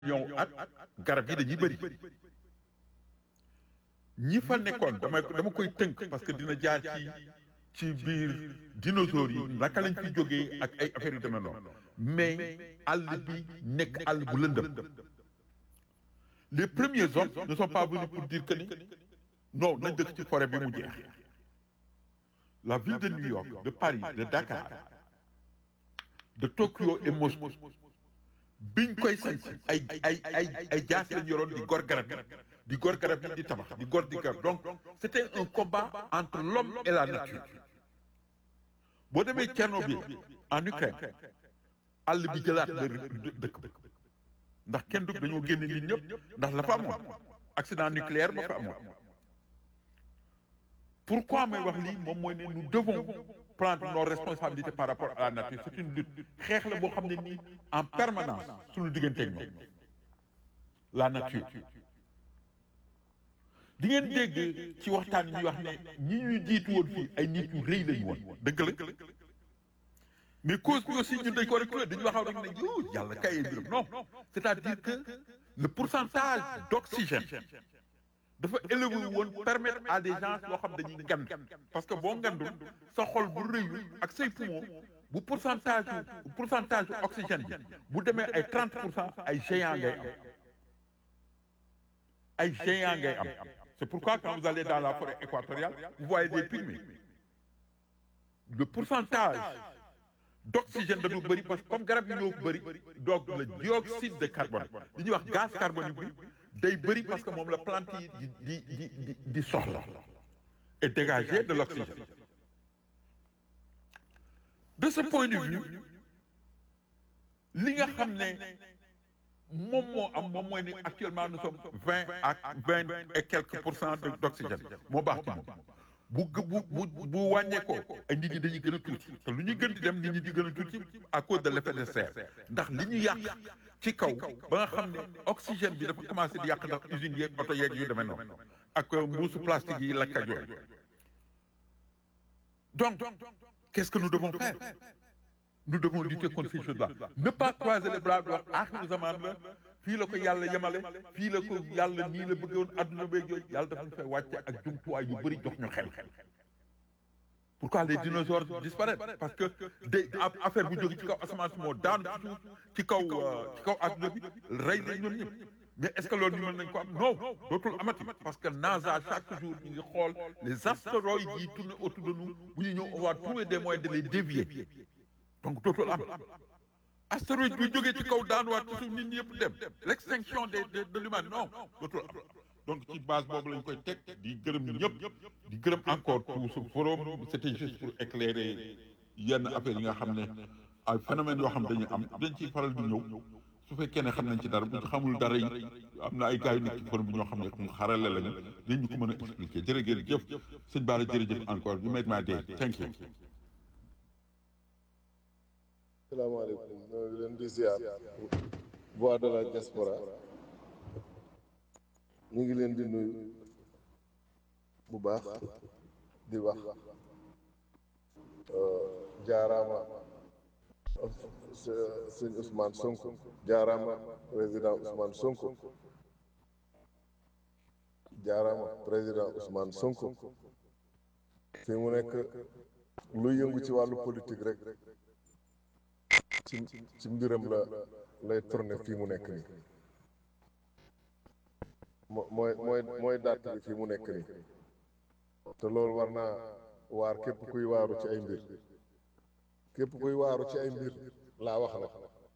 ñëw ak garab yi dañuy bëri ñi fa nekkoon dama dama koy tënk parce que dina jaar ci ci biir dinosaures yi naka lañ fi jógee ak ay affaires yu demee noonu mais àll bi nekk àll bu lëndëm les premiers hommes ne sont pas venus pour dire que ni non nañ dëkk ci forêt bi mu jeex la ville de New York de Paris de Dakar de Tokyo et Moscou biñ koy sanc ay ay ay ay jaas lañ yoroon di gor garab yi di gor garab yi di tabax di gor di garab donc c'était un combat entre l'homme et la nature boo demee Tchernobyl en Ukraine àll bi jëlaat la dëkk ba ndax kenn du dañoo génne nit ñëpp ndax la fa amoon accident nucléaire ba fa amoon pourquoi may wax lii moom mooy ne nous devons prendre nos responsabilités par rapport à la nature c'est une lutte xeex la boo xam ne nii en permanence suñu digganteeg ñoom la nature di ngeen dégg ci waxtaan yi ñuy wax ne ñi ñuy jiitu woon fii ay nit ñu rëy lañu woon dëgg la mais cause bi aussi ñun dañ ko rek dañu waxaw rek ne yow yàlla kay mbiram non c'est-à-dire que le pourcentage d'oxygène dafa élevé woon permettre à des gens yoo xam dañuy ngand parce que boo ngandul sa xol bu rëyul ak say poumon bu pourcentage pourcentage oxygène bi bu demee ay 30 pour cent ay géants ngay am ay géants ngay am c'est pourquoi quand vous allez dans la forêt équatoriale vous voyez des pygmées le pourcentage d'oxygène dañu bëri parce que comme garab yi ñoo bëri donc le dioxyde de carbone li ñuy wax gaz carbonique bi day bëri parce que moom la plante yi di di di di di soxla et dégager de l'oxygène de ce point de vue li nga xam ne moom moo am moom mooy ni actuellement nous sommes vingt à vingt et quelques pour cent d'oxygène moo baax ci moom bu bu bu bu wàññeekoo ay nit ñi dañuy gën a tuuti te lu ñuy gën di dem nit ñi di gën a tuuti à cause de l'effet de serre ndax li ñu yàq ci kaw ba nga xam ne oxygène bi dafa commencé di yàq ndax usines yeeg oto yeeg yu demee noonu ak mbuusu plastique yi lakk ak yooyu donc qu'est-ce que nous devons faire nous devons lutter contre ces choses-là ne pas croiser les bras di wax aaxiru zaman la fii la ko yàlla yemale fii la ko yàlla nii la bëggoon adduna beeg yooyu yàlla dafa ñu fay wàcce ak jumtuwaay yu bëri jox ñu xel pourquoi les dinosaures disparaissent parce que day affaire bu jóge ci kaw asamaan si moo daanu ci suuf ci kaw ci kaw adduna bi rey nañ ñoom ñëpp mais est-ce que loolu ñu mën nañ ko am non dootul amati parce que NASA chaque jour ñu ngi xool les astéroïdes yi tournent autour de nous bu ñu ñëw on va trouver des moyens de les dévier donc dootul am astéroïde bi jógee ci kaw daanuwaat ci suuf nit ñi yëpp dem l'extinction de de de l'humain non dootul am donc ci base boobu lañ koy teg di gërëm ñëpp di gërëm encore tout ce forum c'était juste pour éclairer yenn affaires yi nga xam ne ay phénomènes yoo xam dañuy am dañ ciy faral di ñëw su fekkee ne xam nañ ci dara bu ñu xamul dara yi am na ay gars yu nekk ci forum bi ñoo xam ne mu xarale lañu dañ ñu ko mën a expliquer jërëjëf sëñ Bara jërëjëf encore you made my day thank you salaamaaleykum ñoo ngi leen di ziar voix de la diaspora ñu ngi leen di nuyu bu baax di wax jaaraama sëñ Ousmane Sonko jaaraama président Ousmane Sonko jaaraama président Ousmane Sonko fi mu nekk lu yëngu ci wàllu politique rek ci ci mbiram la lay tourner fii mu nekk nii mooy mooy mooy dàtt bi fii mu nekk nii te loolu war naa waar képp kuy waaru ci ay mbir képp kuy waaru ci ay mbir laa wax la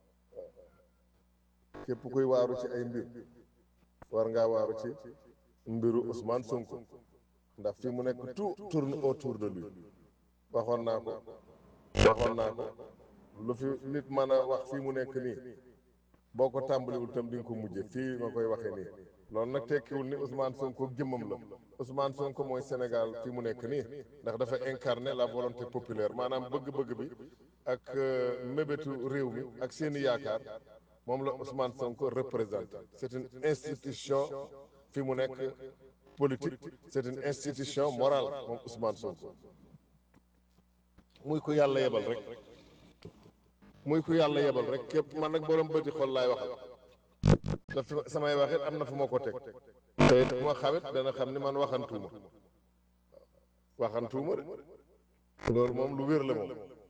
képp kuy waaru ci ay mbir war ngaa waaru ci mbiru Ousmane Sonko ndax fii mu nekk tout tourne autour de lui waxoon naa ko waxoon naa ko lu fi nit mën a wax fii mu nekk nii boo ko tàmbaliwul tam di nga ko mujje fii ma koy waxee nii loolu nag tekkiwul ni Ousmane Sonko jëmmam la Ousmane Sonko mooy Sénégal fii mu nekk nii ndax dafa incarner la volonté populaire maanaam bëgg-bëgg bi ak mébétu réew mi ak seeni yaakaar moom la Ousmane Sonko représente c'est une institution fii mu nekk politique c'est une institution morale moom Ousmane Sonko muy ko yàlla yebal rek muy ku yàlla yebal rek képp man nag borom bëti xol laay waxal te fi samay waxit am na fu ma ko teg te it fu ma xawit dana xam ni man waxantuuma waxantuuma de loolu moom lu wér la moom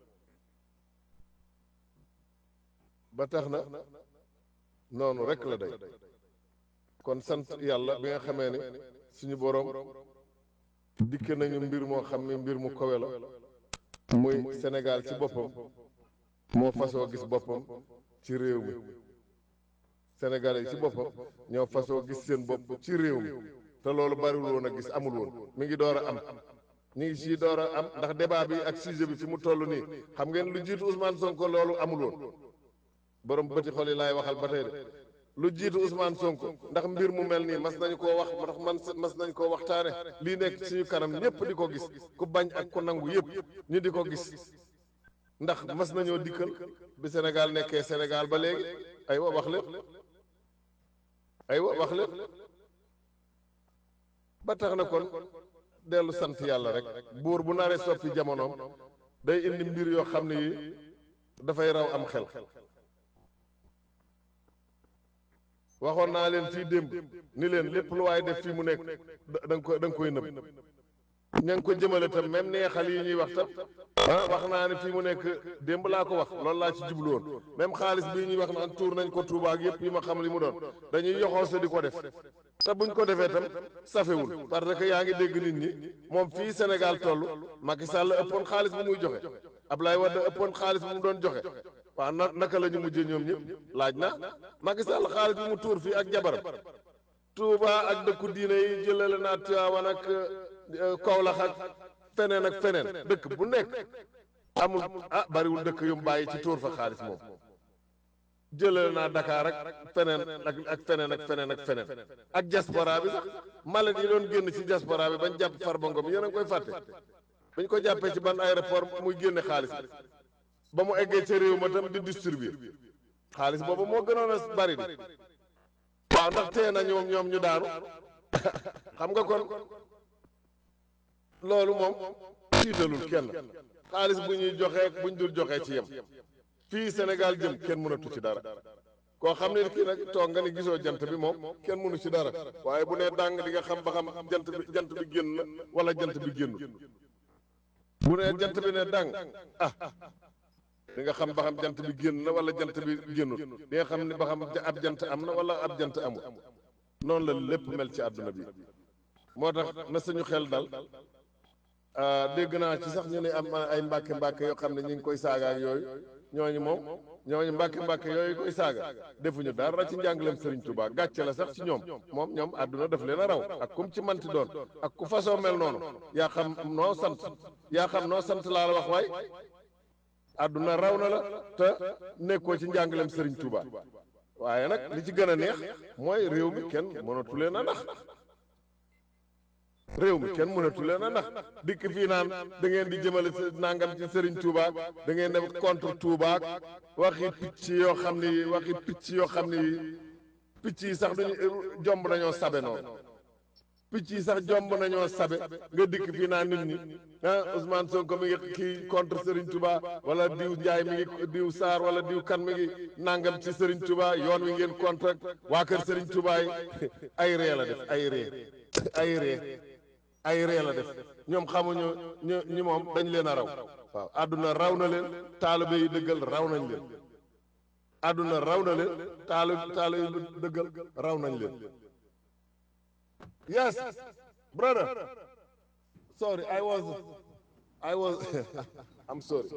ba tax na noonu rek la day kon sant yàlla bi nga xamee ne suñu boroom dikke nañu mbir moo xam ne mbir mu kowe la muy Sénégal ci boppam moo fasoo gis boppam ci réew mi Sénégalais yi ci boppam ñoo fasoo gis seen bopp ci réew mi te loolu bariwul woon a gis amul woon mi ngi door a am ñu ngi sii door a am ndax débat bi ak sujet bi fi mu toll nii xam ngeen lu jiitu Ousmane Sonko loolu amul woon borom bëti xol yi laay waxal ba tey de lu jiitu Ousmane Sonko ndax mbir mu mel nii mas nañu koo wax ndax man mas nañ koo waxtaane lii nekk suñu kanam ñëpp di ko gis ku bañ ak ku nangu yëpp ñu di ko gis ndax mas nañoo dikkal bi Sénégal nekkee Sénégal ba léegi aywa wax lépp aywa wax lépp ba tax na kon dellu sant yàlla rek buur bu naree soppi jamonoom day indi mbir yoo xam ne yi dafay raw am xel waxoon naa leen fii démb ni leen lépp lu waaye def fii mu nekk da nga ko da nga koy nëb ña ngi ko jëmale tam même neexal yi ñuy wax tam ah wax naa ne fii mu nekk démb laa ko wax loolu laa ci jublu woon même xaalis bii ñuy wax naan tuur nañ ko Touba ak yëpp yi ma xam li mu doon dañuy yoxoo sa di ko def te buñ ko defee tam safewul parce que yaa ngi dégg nit ñi moom fii Sénégal toll Macky Sall ëppoon xaalis bu muy joxe Ablaye Wade ëppoon xaalis bu mu doon joxe waaw na naka la ñu mujjee ñoom ñëpp laaj na Macky Sall xaalis bi mu tuur fii ak jabaram Touba ak dëkku diine yi jëlale naa Tiwaawan ak Kaolack ak feneen ak feneen dëkk bu nekk amul ah bariwul dëkk yu mu bàyyi ci tuur fa xaalis moom jëlale naa Dakar ak feneen ak ak feneen ak feneen ak feneen ak diaspora bi sax malet yi doon génn ci diaspora bi bañ jàpp Farba Ngom yéen a ngi koy fàtte bañ ko jàppee ci ban aéroport muy génne xaalis bi ba mu eggee ca réew ma tam di distribuer xaalis boobu moo gënoon a bari di waaw ndax tee na ñoom ñoom ñu daanu xam nga kon loolu moom tiitalul kenn xaalis bu ñuy joxee buñ dul joxee ci yem fii Sénégal jëm kenn mënatu ci dara koo xam ne kii nag toog nga ni gisoo jant bi moom kenn mënu ci dara waaye bu nee dàng di nga xam ba xam jant bi jant bi génn na wala jant bi génnul bu nee jant bi ne dàng ah di nga xam ba xam jant bi génn na wala jant bi génnul di nga xam ni ba xam ab jant am na wala ab jant amul noonu la lépp mel ci àdduna bi moo tax na suñu xel dal dégg naa ci sax ñu ne am ay mbàkke mbàkke yoo xam ne ñu ngi koy saaga ak yooyu ñooñu moom ñooñu mbàkke mbàkke yooyu koy saaga defuñu dara ci njàngaleem Serigne Touba gàcce la sax ci ñoom moom ñoom àdduna daf leen a raw ak kum ci manti doon ak ku façon mel noonu yaa xam noo sant yaa xam noo sant laa la wax waay àdduna raw na la te nekkoo ci njàngaleem Serigne Touba waaye nag li ci gën a neex mooy réew mi kenn mënatu leen a nax réew mi kenn mënatu leen a nax dikk fii naan da ngeen di jëmale nangam ci Serigne Touba da ngeen def contre Touba waxi picc yoo xam ni waxi picc yoo xam ni picc yi sax duñu jomb nañoo sabe noonu picc yi sax jomb nañoo sabe nga dikk fii naan nit ñi ah Ousmane Sonko mi ngi kii contre Serigne Touba wala diw Ndiaye mi ngi diw Sarr wala diw kan mi ngi nangam ci Serigne Touba yoon wi ngeen contre waa kër Serigne Touba yi ay ree la def ay ree ay ree ay ree la def ñoom xamuñu ñu ñi moom dañ leen a raw waaw àdduna raw na leen taalibe yi dëggal raw nañ leen àdduna raw na leen taalu taalibe yi dëggal raw nañ leen yes brother sorry I was I was I'm sorry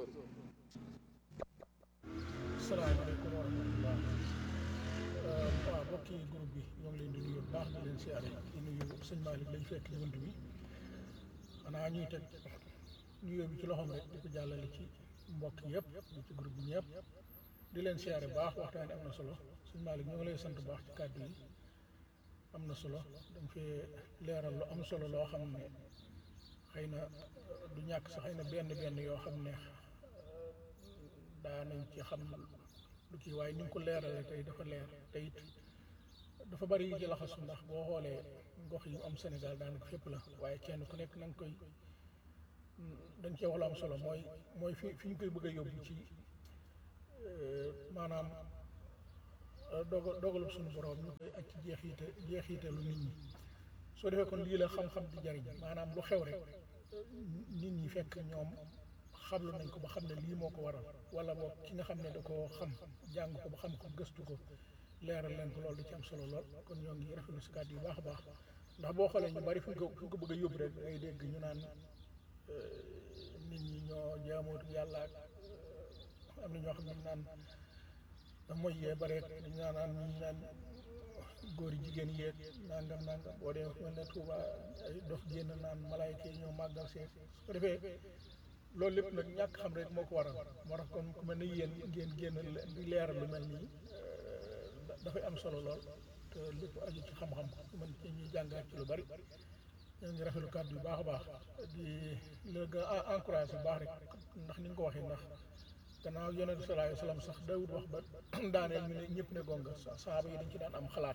salaamaaleykum wa rahmatullah waaw mbokki groupe bi ñoo ngi leen di nuyu bu baax di leen siyaare di nuyu sëñ Malick lañ fekk ci bunt bi xanaa ñuy teg nuyoo bi ci loxoom rek di ko jàllale ci mbokk yëpp di ci groupe bi ñëpp di leen siyaare bu baax waxtaan am na solo sëñ Malick ñoo ngi lay sant bu baax ci kàddu yi am na solo dañ fee leeral lu am solo loo xam ne xëy na du ñàkk sax xëy na benn benn yoo xam ne daa nañ ci xam lu kii waaye ni nga ko leerale tey dafa leer te it dafa bari yu ci laxasu ndax boo xoolee gox yu am Sénégal daanaka fépp la waaye kenn ku nekk na nga koy dañ cee wax lu am solo mooy mooy fi fi ñu koy bëgg a yóbbu ci maanaam dogal dogalu suñu borom ñu koy ak ci jeexite jeexitalu nit ñi soo defee kon lii la xam-xam di jariñ maanaam lu xew rek nit ñi fekk ñoom xamlu nañ ko ba xam ne lii moo ko waral wala boog ki nga xam ne da koo xam jàng ko ba xam ko gëstu ko leeral leen ko loolu da ci am solo lool kon ñoo ngi rafetlu si kàddu yu baax a baax ndax boo xoolee ñu bari fu ñu ko fu ñu ko bëgg a yóbbu rek ngay dégg ñu naan nit ñi ñoo jaamootu yàlla ak am na ñoo xam ne ñu naan mooy yee bareet dañ naan naan ñi naan góor yi jigéen yeeg nangam nangam boo dee mel ne Touba ay dof génn naan malaayka yi ñoo màggal seet su ko defee loolu lépp nag ñàkk xam rek moo ko waral moo tax kon ku mel ne yéen ngeen génn di leeral lu mel nii dafay am solo lool te lépp aju ci xam-xam mën ci ñuy jàngaat ci lu bari ñoo ngi rafetlu kàddu yu baax a baax di la gën a encouragé bu baax rek ndax ni nga ko waxee ndax gannaaw yonent sallallahu alayhi wa sallam sax dawut wax ba daaneel ñu ne ñëpp ne gonga saaba yi dañ ci daan am xalaat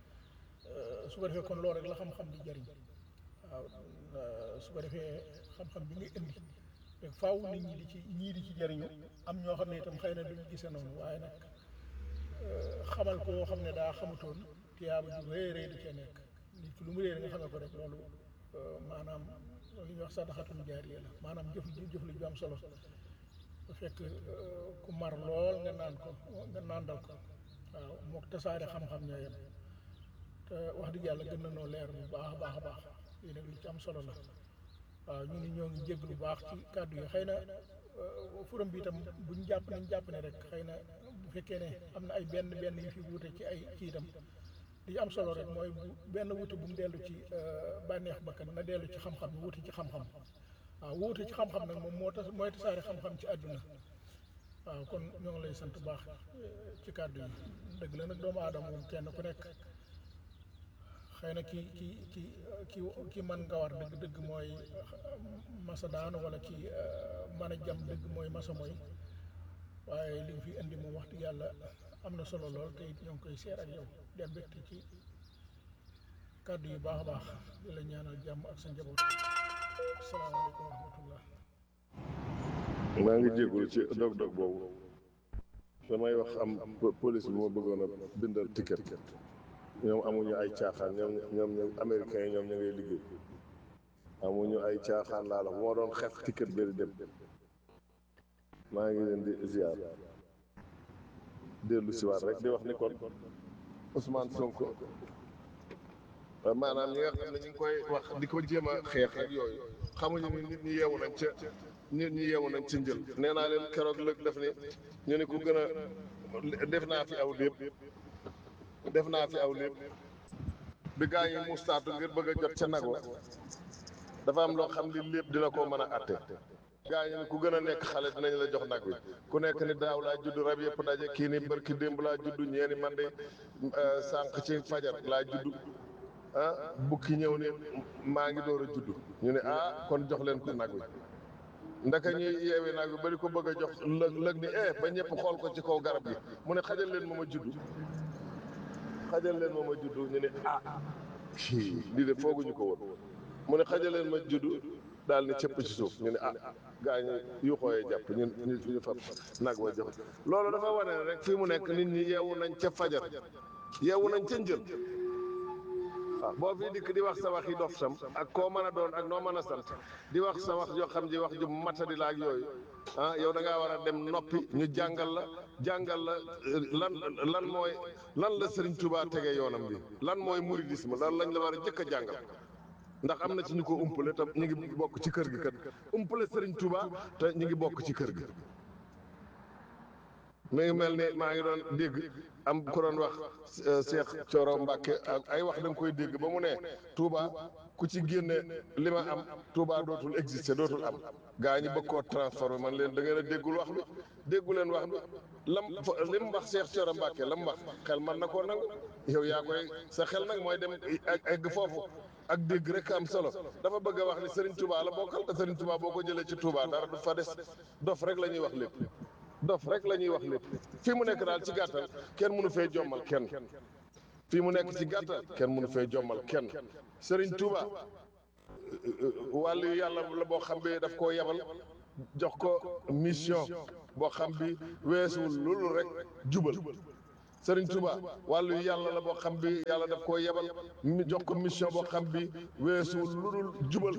su ko defee kon loolu rek la xam-xam di jëriñ waaw su ko defee xam-xam bi nga indi rek faaw nit ñi di ci ñii di ci jëriñu am ñoo xam ne itam xëy na duñu gisee noonu waaye nag xamal ko yoo xam ne daa xamutoon tiyaaba ju rëy rëy da cee nekk nit ki lu mu réer nga xamee ko rek loolu maanaam li ñuy wax sadaxatum jaariya la maanaam jëf jëf lu ju am solo bu fekk ku mar lool nga naan ko nga naandal ko waaw mook tasaare xam-xam ñoo yem te wax dëgg yàlla gën na noo leer bu baax a baax a baax lii nag lu ci am solo la waaw ñu ni ñoo ngi jégg lu baax ci kàddu yi xëy na forum bi itam buñ jàpp nañ jàpp ne rek xëy na bu fekkee ne am na ay benn benn yu fi wuute ci ay ci itam li am solo rek mooy bu benn wuute bu mu dellu ci bànneex bakkan na dellu ci xam-xam wuute ci xam-xam waaw wuute ci xam-xam nag moom moo tas mooy tasaare xam-xam ci àdduna waaw kon ñoo ngi lay sant baax ci kàddu yi dëgg la nag doomu aadama moom kenn ku nekk xëy na ki ki ki ki ki man nga war dëgg dëgg mooy masa daanu wala ki mën a jam dëgg mooy masa mooy waaye li nga fi indi moom wax dëgg yàlla am na solo lool te it ñoo ngi koy seer ak yow dem mbégte ci kàddu yu baax a baax di la ñaanal jàmm ak sa njaboot asalaamaaleykum wa rahmatullah maa ngi jégalu ci dog-dog boobu damay wax am police bi moo bëggoon a bindal ticket ñoom amuñu ay caaxaan ñoom ñoom ñoom américains yi ñoom ñu ngay liggéey amuñu ay caaxaan laa la bu ma doon xef ticket bi di dem maa ngi leen di ziar dellu si waat rek di wax ni kon Ousmane Sonko maanaam ñi nga xam ne ñu ngi koy wax di ko jéem a xeex ak yooyu xamuñu ni nit ñi yeewu nañ ca nit ñi yeewu nañ ci njël nee naa leen keroog lëg def ni ñu ne ku gën a def naa fi aw lépp def naa fi aw lépp bi gaa yi mustaatu ngir bëgg a jot ca nag wa dafa am loo xam li lépp dina ko mën a atte gaa yi ni ku gën a nekk xale dinañ la jox nag wi ku nekk ni daaw laa judd rab yëpp daje kii ni barki démb laa judd ñeeni man de sànq ci fajar laa judd ah bukki ñëw ni maa ngi door a judd ñu ne ah kon jox leen ko nag wi ndaka ñuy yeewi nag wi bari ko bëgg a jox lëg lëg ni eh ba ñëpp xool ko ci kaw garab gi mu ne xajal leen ma ma judd xajal leen ma ma judd ñu ne ah lii de fooguñu ko woon mu ne xajal leen ma judd daal ni cëpp ci suuf ñu ne ah gaa ñi yu xooyee jàpp ñun ñu ñu fab nag wa jox loolu dafa wane ne rek fii mu nekk nit ñi yeewu nañ ca fajar yeewu nañ ca njël waaw boo fii dikk di wax sa wax yi dof sam ak koo mën a doon ak noo mën a sant di wax sa wax yoo xam ji wax ju matadi la ak yooyu ah yow da ngaa war a dem noppi ñu jàngal la jàngal la lan lan mooy lan la Serigne Touba tegee yoonam bi lan mooy mouridisme lan lañ la war a jëkk a jàngal ndax am na ci ñu ko umpale te ñu ngi bokk ci kër gi kat umpale Serigne Touba te ñu ngi bokk ci kër gi mi ngi mel ni maa ngi doon dégg am ku doon wax Cheikh Thioro Mbacke ak ay wax da nga koy dégg ba mu ne Touba ku ci génne li ma am Touba dootul exister dootul am gaa ñi bëgg koo transformé man leen da ngeen a déggul wax bi déggu leen wax bi lam li mu wax Cheikh Thioro Mbacke la mu wax xel man na koo nangu yow yaa koy sa xel nag mooy dem egg foofu ak dégg rek am solo dafa bëgg a wax ni Serigne Touba la bokkal te Serigne Touba boo ko jëlee ci Touba dara du fa des dof rek la ñuy wax lépp dof rek la ñuy wax lépp fii mu nekk daal ci gàttal kenn mënu fee jommal kenn fii mu nekk ci gàttal kenn mënu fee jommal kenn Serigne Touba wàllu yàlla la boo xam bi daf koo yebal jox ko mission boo xam bi weesuwul loolu rek jubal Sëriñ Tuba wàllu yàlla la boo xam bi yàlla daf koo yebal mi jox ko mission boo xam bi weesuwul lu dul jubal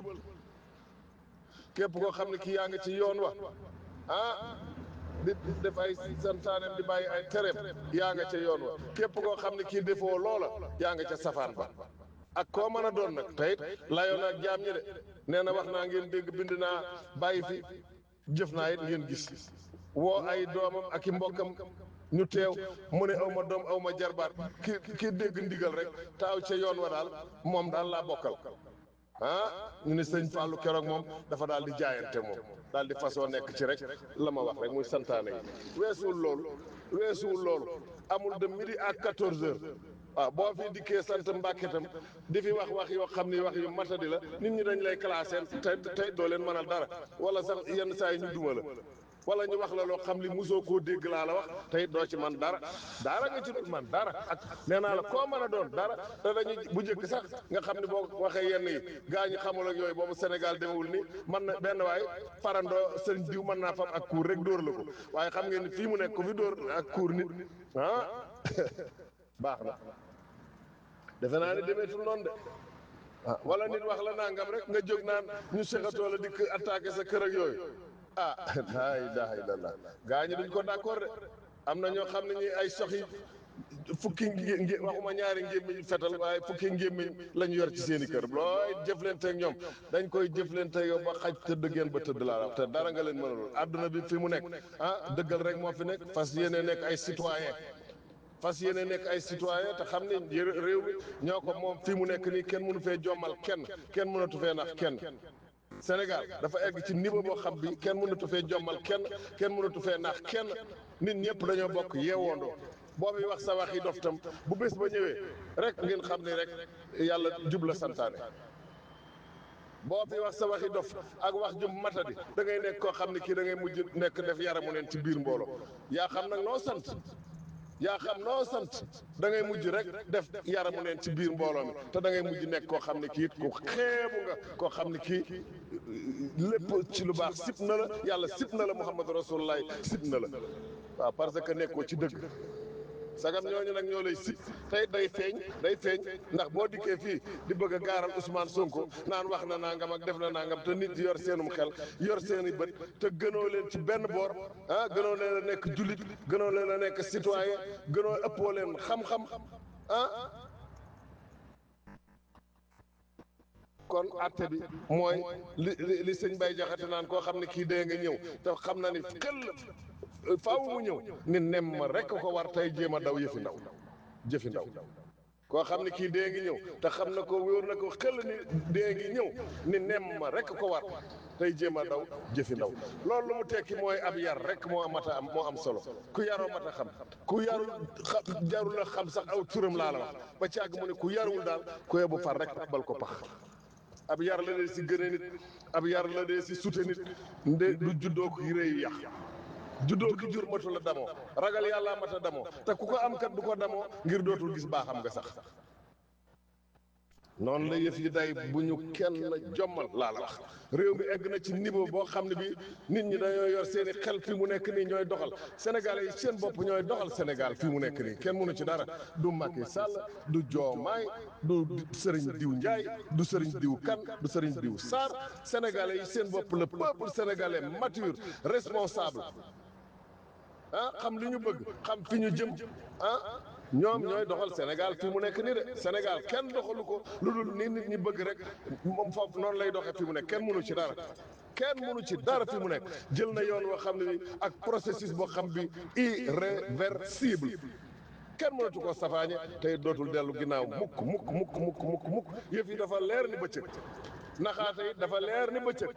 képp koo xam ne kii yaa ngi ci yoon wa ah di def ay santaaneem di bàyyi ay tereem yaa nga ca yoon wa képp koo xam ne kii defoo loola yaa nga ca safaan ba ak koo mën a doon nag teyit layoon ak jaam ñi de nee na wax naa ngeen dégg bind naa bàyyi fi jëf naa it ngeen gis woo ay doomam ak i mbokkam ñu teew mu ne aw ma doom aw ma jarbaat ki ki dégg ndigal rek taaw ca yoon wa daal moom daal laa bokkal ah ñu ne sëñ Fallou keroog moom dafa daal di jaayante moom daal di façon nekk ci rek la ma wax rek muy santaane yi weesuwul loolu weesuwul loolu amul de midi à quatorze heures waaw boo fi dikkee sant Mbàkke tam di fi wax wax yoo xam ni wax yu matadi la nit ñi dañ lay classé te tey doo leen mënal dara wala sax yenn saa yi ñu duma la wala ñu wax la loo xam li mosoo koo dégg laa la wax tey doo ci man dara dara nga ci dul man dara ak nee naa la koo mën a doon dara te dañuy bu njëkk sax nga xam ne boo waxee yenn yi gaa ñi xamul ak yooyu boobu Sénégal demewul ni man na benn waay farandoo sëñ diw mën naa fam ak kuur rek dóor la ko waaye xam ngeen ni fii mu nekk ku fi dóor ak kuur nit ah baax na defe naa ne demeetul noonu de ah wala nit wax la nangam rek nga jóg naan ñu sexatoo la dikk attaqué sa kër ak yooyu ah laa ilaaha illallah gaa ñi duñ ko d'accord de am na ñoo xam ne ñi ay soxi fukki ngé waxuma ñaari ngémmiñ fetal waaye fukki ngémmiñ la ñu yor ci seen i kër looy jëflante ak ñoom dañ koy jëflante yow ba xaj tëdd ngeen ba tëdd laa te dara nga leen mënalul àdduna bi fi mu nekk ah dëggal rek moo fi nekk fas yéene nekk ay citoyen fas yéene nekk ay citoyen te xam ne réew mi ñoo ko moom fii mu nekk nii kenn mënu fee jommal kenn kenn mënatu fee nax kenn Sénégal dafa egg ci niveau boo xam bi kenn mënatu fee jommal kenn kenn mënatu fee nax kenn nit ñëpp dañoo bokk yeewoondoo boobu wax sa wax yi dof tam bu bés ba ñëwee rek ngeen xam ne rek yàlla jubla santaane boo fi wax sa waxi dof ak wax jum matadi da ngay nekk koo xam ne kii da ngay mujj nekk def yaramu neen ci biir mbooloo yaa xam nag noo sant yaa xam noo sant da ngay mujj rek def yaramu neen ci biir mbooloo mi te da ngay mujj nekk koo xam ne kii ku xeebu nga koo xam ne kii lépp ci lu baax sib na la yàlla sib na la Muhammad Rasulullah sib na la waaw parce que nekkoo ci dëgg sagam ñooñu nag ñoo lay sib tey day feeñ day feeñ ndax boo dikkee fii di bëgg a gaaral Ousmane Sonko naan wax na nangam ak def na nangam te nit yor seenum xel yor seeni bët te gënoo leen ci benn boor ah gënoo leen a nekk jullit gënoo leen a nekk citoyen gënoo ëppoo leen xam-xam ah kon atte bi mooy li li li sëñ Bay Jaxate naan koo xam ne kii dee nga ñëw te xam na ni xel faaw mu ñëw ni nem ma rek ko war tey jéem a daw yëfi ndaw jëfi ndaw koo xam ne kii dee ngi ñëw te xam na ko wóor na ko xel ni dee ngi ñëw ni nem ma rek ko war tey jéem a daw jëfi ndaw loolu lu mu tekki mooy ab yar rek moo mat a am moo am solo ku yaroo mat a xam ku yarul xa jarul a xam sax aw turam laa la wax ba ci àgg mu ne ku yarul daal ku yebu far rek tabal ko pax ab yar la dee si gëne nit ab yar la dee si sute nit nde du juddoo ko réeyu yàq juddoo ki jur matu la damoo ragal yàlla mata damoo te ku ko am kat du ko damoo ngir dootul gis baaxam nga sax noonu la yëf yi day bu ñu kenn jommal laa la wax réew mi egg na ci niveau boo xam ne bi nit ñi dañoo yor seen i xel fi mu nekk nii ñooy doxal sénégalais yi seen bopp ñooy doxal sénégal fi mu nekk nii kenn mënu ci dara du Macky Sall du Diomaye du sëriñ diw Ndiaye du sëriñ diw Kane du sëriñ diw Sarr sénégalais yi seen bopp le peuple sénégalais mature responsable ah xam li ñu bëgg xam fi ñu jëm ah ñoom ñooy doxal Sénégal fi mu nekk nii de Sénégal kenn doxalu ko lu dul ni nit ñi bëgg rek moom foofu noonu lay doxee fi mu nekk kenn mënu ci dara kenn mënu ci dara fi mu nekk jël na yoon woo xam ne bi ak processus boo xam bi irréversible kenn mënatu ko safaañe tey dootul dellu ginnaaw mukk mukk mukk mukk mukk mukk yëf yi dafa leer ni bëccëg naxaate yi dafa leer ni bëccëg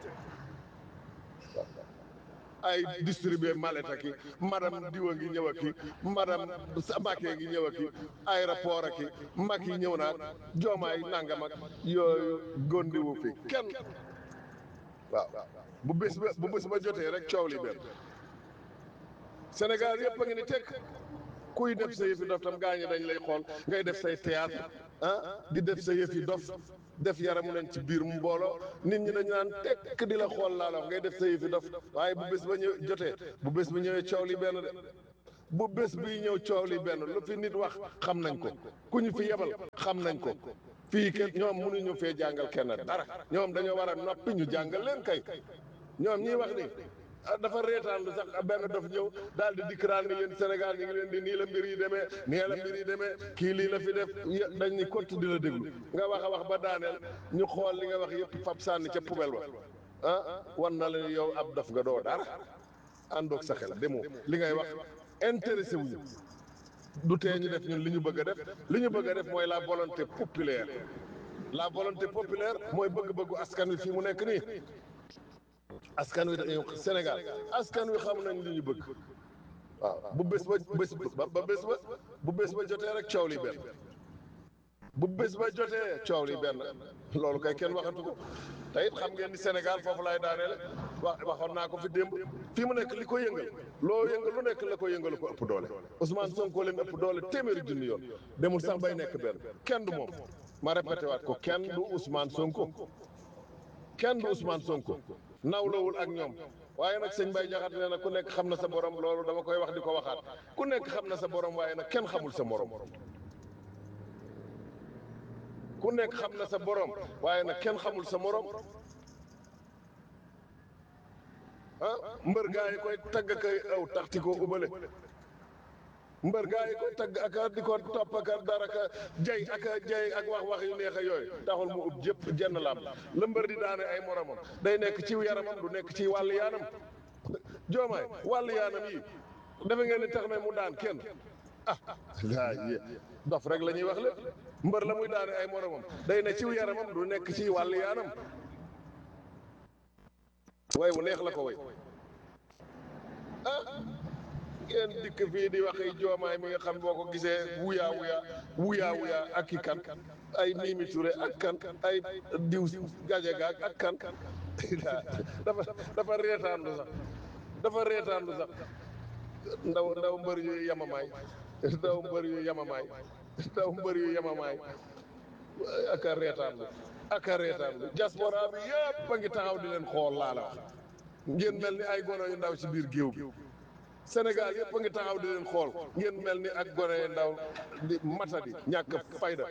ay distribuer maleta ki madame diwa ngi ñëw aki madame Macky ngi ñëw aki aéroport aki Macky ñëw naag joomaay nangam ak yooyu gondiwu fi kenn waaw bu bés ba bu bés ba jotee rek coow li benn Sénégal yëpp a ngi ni tekk kuy def sa yëfi dof tam gaañi dañ lay xool ngay def say théâtre ah di def sa yëfi dof def yaramu leen ci biir mbooloo nit ñi dañu naan tekk di la xool laa la wax ngay def sa yëfi dof waaye bu bés ba ñëw jotee bu bés ba ñëwee coow li benn de bu bés bi ñëw coow li benn lu fi nit wax xam nañ ko ku ñu fi yebal xam nañ ko fii kenn ñoom mënuñu fee jàngal kenn dara ñoom dañoo war a noppi ñu jàngal leen kay ñoom ñiy wax ni ah dafa reetaan lu sax benn dof ñëw daal di dikkiraan ni yéen Sénégal ñu ngi leen di nii la mbir yi demee nii la mbir yi demee kii lii la fi def yë- dañ ni kott di la déglu nga wax a wax ba daaneel ñu xool li nga wax yëpp fab sànni ca poubelle ba ah wan na la yow ab dof nga doo dara àndoog sa xel demoo li ngay wax intéressé wuñu du tee ñu def ñun li ñu bëgg a def li ñu bëgg a def mooy la volonté populaire la volonté populaire mooy bëgg-bëggu askan wi fii mu nekk nii askan wi dañu Sénégal askan wi xam nañ li ñu bëgg waaw bu bés ba bés ba ba bés ba bu bés ba jotee rek coow li benn bu bés ba jotee coow li benn loolu kay kenn waxatu ko te it xam ngeen ni Sénégal foofu laay daaneel wax waxoon naa ko fi démb fii mu nekk li ko yëngal loo yëngal lu nekk la ko yëngal ko ëpp doole Ousmane Sonko leen ëpp doole téeméeri junni yoon demul sax bay nekk benn kenn du moom ma répété waat ko kenn du Ousmane Sonko kenn du Ousmane Sonko nawlawul ak ñoom waaye nag sëñ Baye Jaxate nee na ku nekk xam na sa borom loolu dama koy wax di ko waxaat ku nekk xam na sa borom waaye nag kenn xamul sa morom ku nekk xam na sa borom waaye nag kenn xamul sa morom ah mbër gaa yi koy tagg kay aw taxti ko ubale mbër gaa yi koy tagg ak a di ko topp ak a dara ka jay ak a jay ak wax wax yu neex a yooyu taxul mu ub jëpp jenn laam la mbër di daane ay moromam day nekk ci yaramam du nekk ci wàllu yaanam joomaay wàllu yaanam yi dafa ngeen ni tax na mu daan kenn ah laa yé dof rek la ñuy wax lépp mbër la muy daane ay moromam day ne ciw yaramam du nekk ci wàllu yaanam way wu neex la ko way ah ngeen dikk fii di waxi joomaay mi nga xam boo ko gisee wuyaa wuyaa wuyaa wuyaa ak ki kan ay Mimi Touré ak kan ay diw Gadiaga ak kan dafa dafa reetaanlu sax dafa reetaanlu sax ndaw ndaw mbër yu yamamaay ndaw mbër yu yamamaay ndaw mbër yu yamamaay ak a reetaanlu ak a reetaanlu diaspora bi yëpp a ngi taxaw di leen xool laa la wax ngeen mel ni ay gono yu ndaw ci biir géew bi Sénégal yëpp a ngi taxaw di leen xool ngeen mel ni ak gone yu ndaw di matadi ñàkk fayda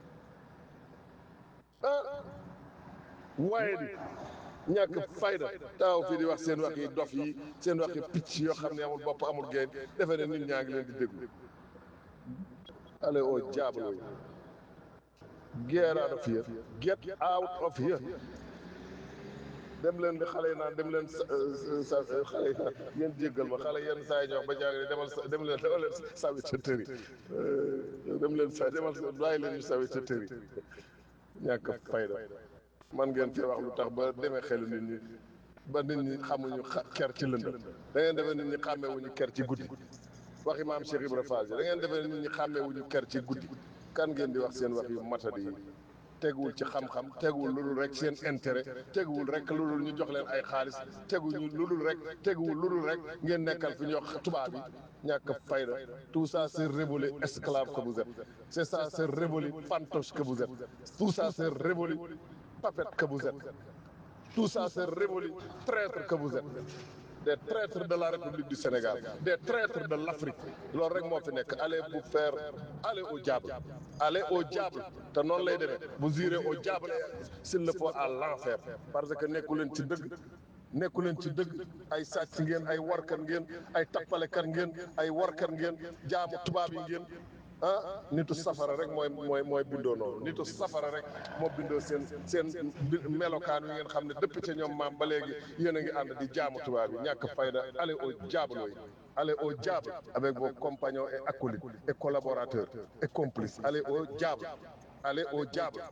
ah waaye di ñàkk fayda taxaw fii di wax seen wax yi dof yi seen wax yi picc yoo xam ne amul bopp amul génn defe ne nit ñaa ngi leen di déglu allez au diable get out of here get out of here dem leen di xale yi naan dem leen sa sa xale yi naan ngeen jéggal ma xale yenn saa yi ñoo wax ba jàng demal sa dem leen demal leen sawi sa tëri dem leen sa demal sa bàyyi leen ñu sawi sa tëri ñàkk fayda man ngeen fee wax lu tax ba demee xelu nit ñi ba nit ñi xamuñu xa- ker ci lëndëm da ngeen defee nit ñi xàmmewuñu ker ci guddi waxi maam Cheikh Ibra Fall da ngeen defee nit ñi xàmmewuñu ker ci guddi kan ngeen di wax seen wax yu matadi yi teguwul ci xam-xam teguwul lu dul rek seen intérêt teguwul rek lu dul ñu jox leen ay xaalis teguñu lu dul rek teguwul lu dul rek ngeen nekkal fi ñu wax tubaab yi ñàkk fayda tout ça c'est révolu esclave que vous êtes c'est ça c'est révolu fantoche que vous êtes tout ça c'est révolu papette que vous êtes tout ça c'est révolu traître que vous êtes des traîtres de la République du Sénégal des traîtres de l'Afrique loolu rek moo fi nekk allez vous faire allez au diable allez au diable te noonu lay demee vous irez au diable s'il le faut à l'enfer parce que nekku leen ci dëgg nekku leen ci dëgg ay sàcc ngeen ay warkat ngeen ay tappalekat ngeen ay warkat ngeen jaamu tubaab yi ngeen ah nitu safara rek mooy mooy mooy bindoo noonu nitu safara rek moo bindoo seen seen bi- melokaan wi ngeen xam ne depuis ca ñoom maam ba léegi yéen a ngi ànd di jaamu tubaab yi ñàkk fayda allez au diable yi allez au diable avec vos compagnons et acolytes et collaborateurs et complices allez au diable allez au diable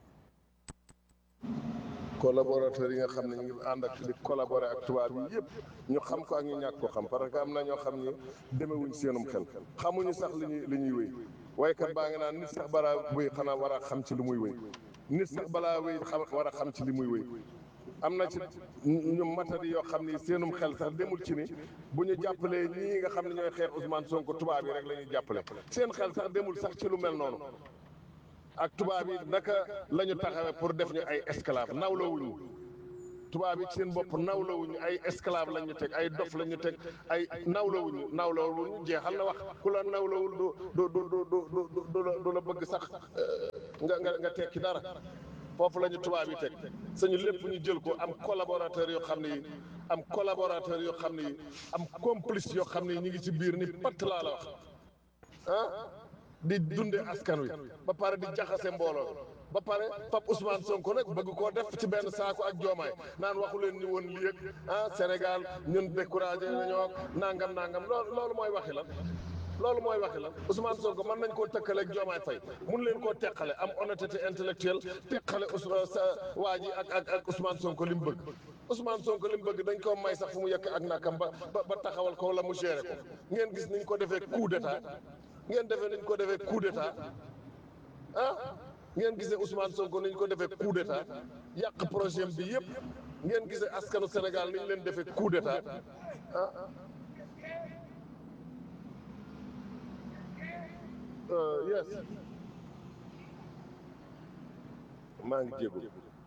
collaborateurs yi nga xam ne ñu ngi ànd ak di collaborer ak tubaab yi yëpp ñu xam ko ak ñu ñàkk ko xam parce que am na ñoo xam ni demewuñ seenum xel xamuñu sax li ñuy li ñuy wéy waykat baa ngi naan nit sax balaa wéy xanaa war a xam ci li muy wéy nit sax balaa wéy xam war a xam ci li muy wéy am na ci ñu matadi yoo xam ni seenum xel sax demul ci ni bu ñu jàppalee ñii nga xam ne ñooy xeex Ousmane Sonko tubaab yi rek la ñuy jàppale seen xel sax demul sax ci lu mel noonu ak tubaab yi naka la ñu taxawee pour def ñu ay esclave nawloowuñu tubaab yi ci seen bopp nawlawuñu ay esclave la ñu teg ay dof la ñu teg ay nawlawuñu nawlawuñu jeexal na wax ku la nawlawul du du du du du du du la du la bëgg sax nga nga nga tekki dara foofu la ñu tubaab yi teg sañu lépp ñu jël ko am collaborateur yoo xam ne yi am collaborateur yoo xam ne yi am complice yoo xam ne yi ñu ngi ci biir ni patt laa la wax ah di dunde askan wi ba pare di jaxase mbooloo ba pare Pape Ousmane Sonko nag bëgg koo def ci benn saako ak joomaay naan waxu leen ni woon lii ak ah Sénégal ñun découragé nañoo nangam nangam loolu loolu mooy waxi lan loolu mooy waxi lan Ousmane Sonko mën nañ koo tëkkale ak joomaay fay mun leen koo teqale am honnêteté intellectuelle teqale Ousmane sa waa ji ak ak ak Ousmane Sonko li mu bëgg Ousmane Sonko li mu bëgg dañ koo may sax fu mu yekk ak nakam ba ba taxawal ko wala mu géré ko ngeen gis niñ ko defee coup d'état ngeen defee niñ ko defee coup d'état ah ngeen gisee Ousmane Sonko niñ ko defee coup d'état yàq projet bi yëpp ngeen gisee askanu Sénégal niñ leen defee coup d'état ah yes maa ngi jégu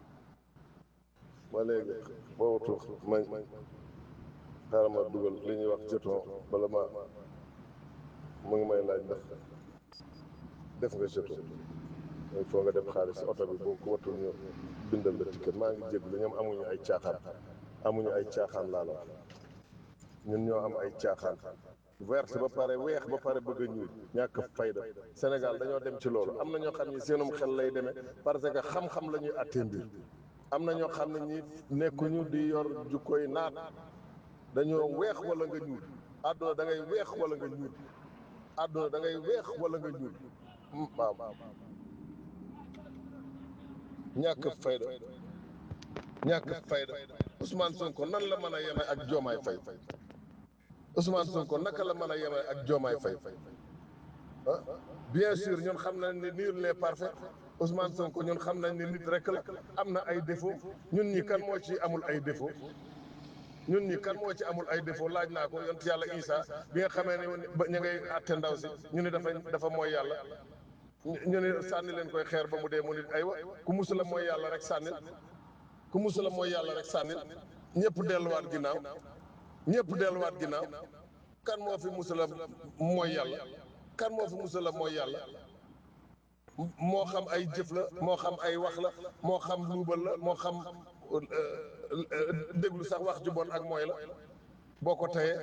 ba léegi boobu ma xaaral ma dugal li ñuy wax jeton bala ma mu ngi may laaj ndax def nga jeton il faut nga def xaalis si oto bi boo ko watul ñu bindal la ticket maa ngi jéglu ñoom amuñu ay caaxaan amuñu ay caaxaan laa la wax ñun ñoo am ay caaxaan verte ba pare weex ba pare bëgg a ñuul ñàkk fayda Sénégal dañoo dem ci loolu am na ñoo xam ne seenum xel lay demee parce que xam-xam la ñuy attee mbir am na ñoo xam ne ñi nekkuñu di yor jukkoy naat dañoo weex wala nga ñuul àdduna da ngay weex wala nga ñuul àdduna da ngay weex wala nga ñuul waaw ñàkk fayda ñàkk fayda Ousmane Sonko nan la mën a yeme ak Diomaye Faye Ousmane Sonko naka la mën a yeme ak Diomaye Faye ah bien sûr ñun xam nañ ne nul n'est parfait Ousmane Sonko ñun xam nañ ne nit rek la am na ay défaut ñun ñi kan moo ci amul ay défaut ñun ñi kan moo ci amul ay défaut laaj naa ko yont yàlla Isa bi nga xamee ne ba ñu ngay àtte ndaw si ñu ne dafa dafa mooy yàlla ñu ne sànni leen koy xeer ba mu dee mu nit aywa ku musula mooy yàlla rek sànnil ku musula mooy yàlla rek sànnil ñëpp delluwaat ginnaaw ñëpp delluwaat ginnaaw kan moo fi musula mooy yàlla kan moo fi musula mooy yàlla moo xam ay jëf la moo xam ay wax la moo xam luubal la moo xam déglu sax wax ju bon ak mooy la boo ko teyee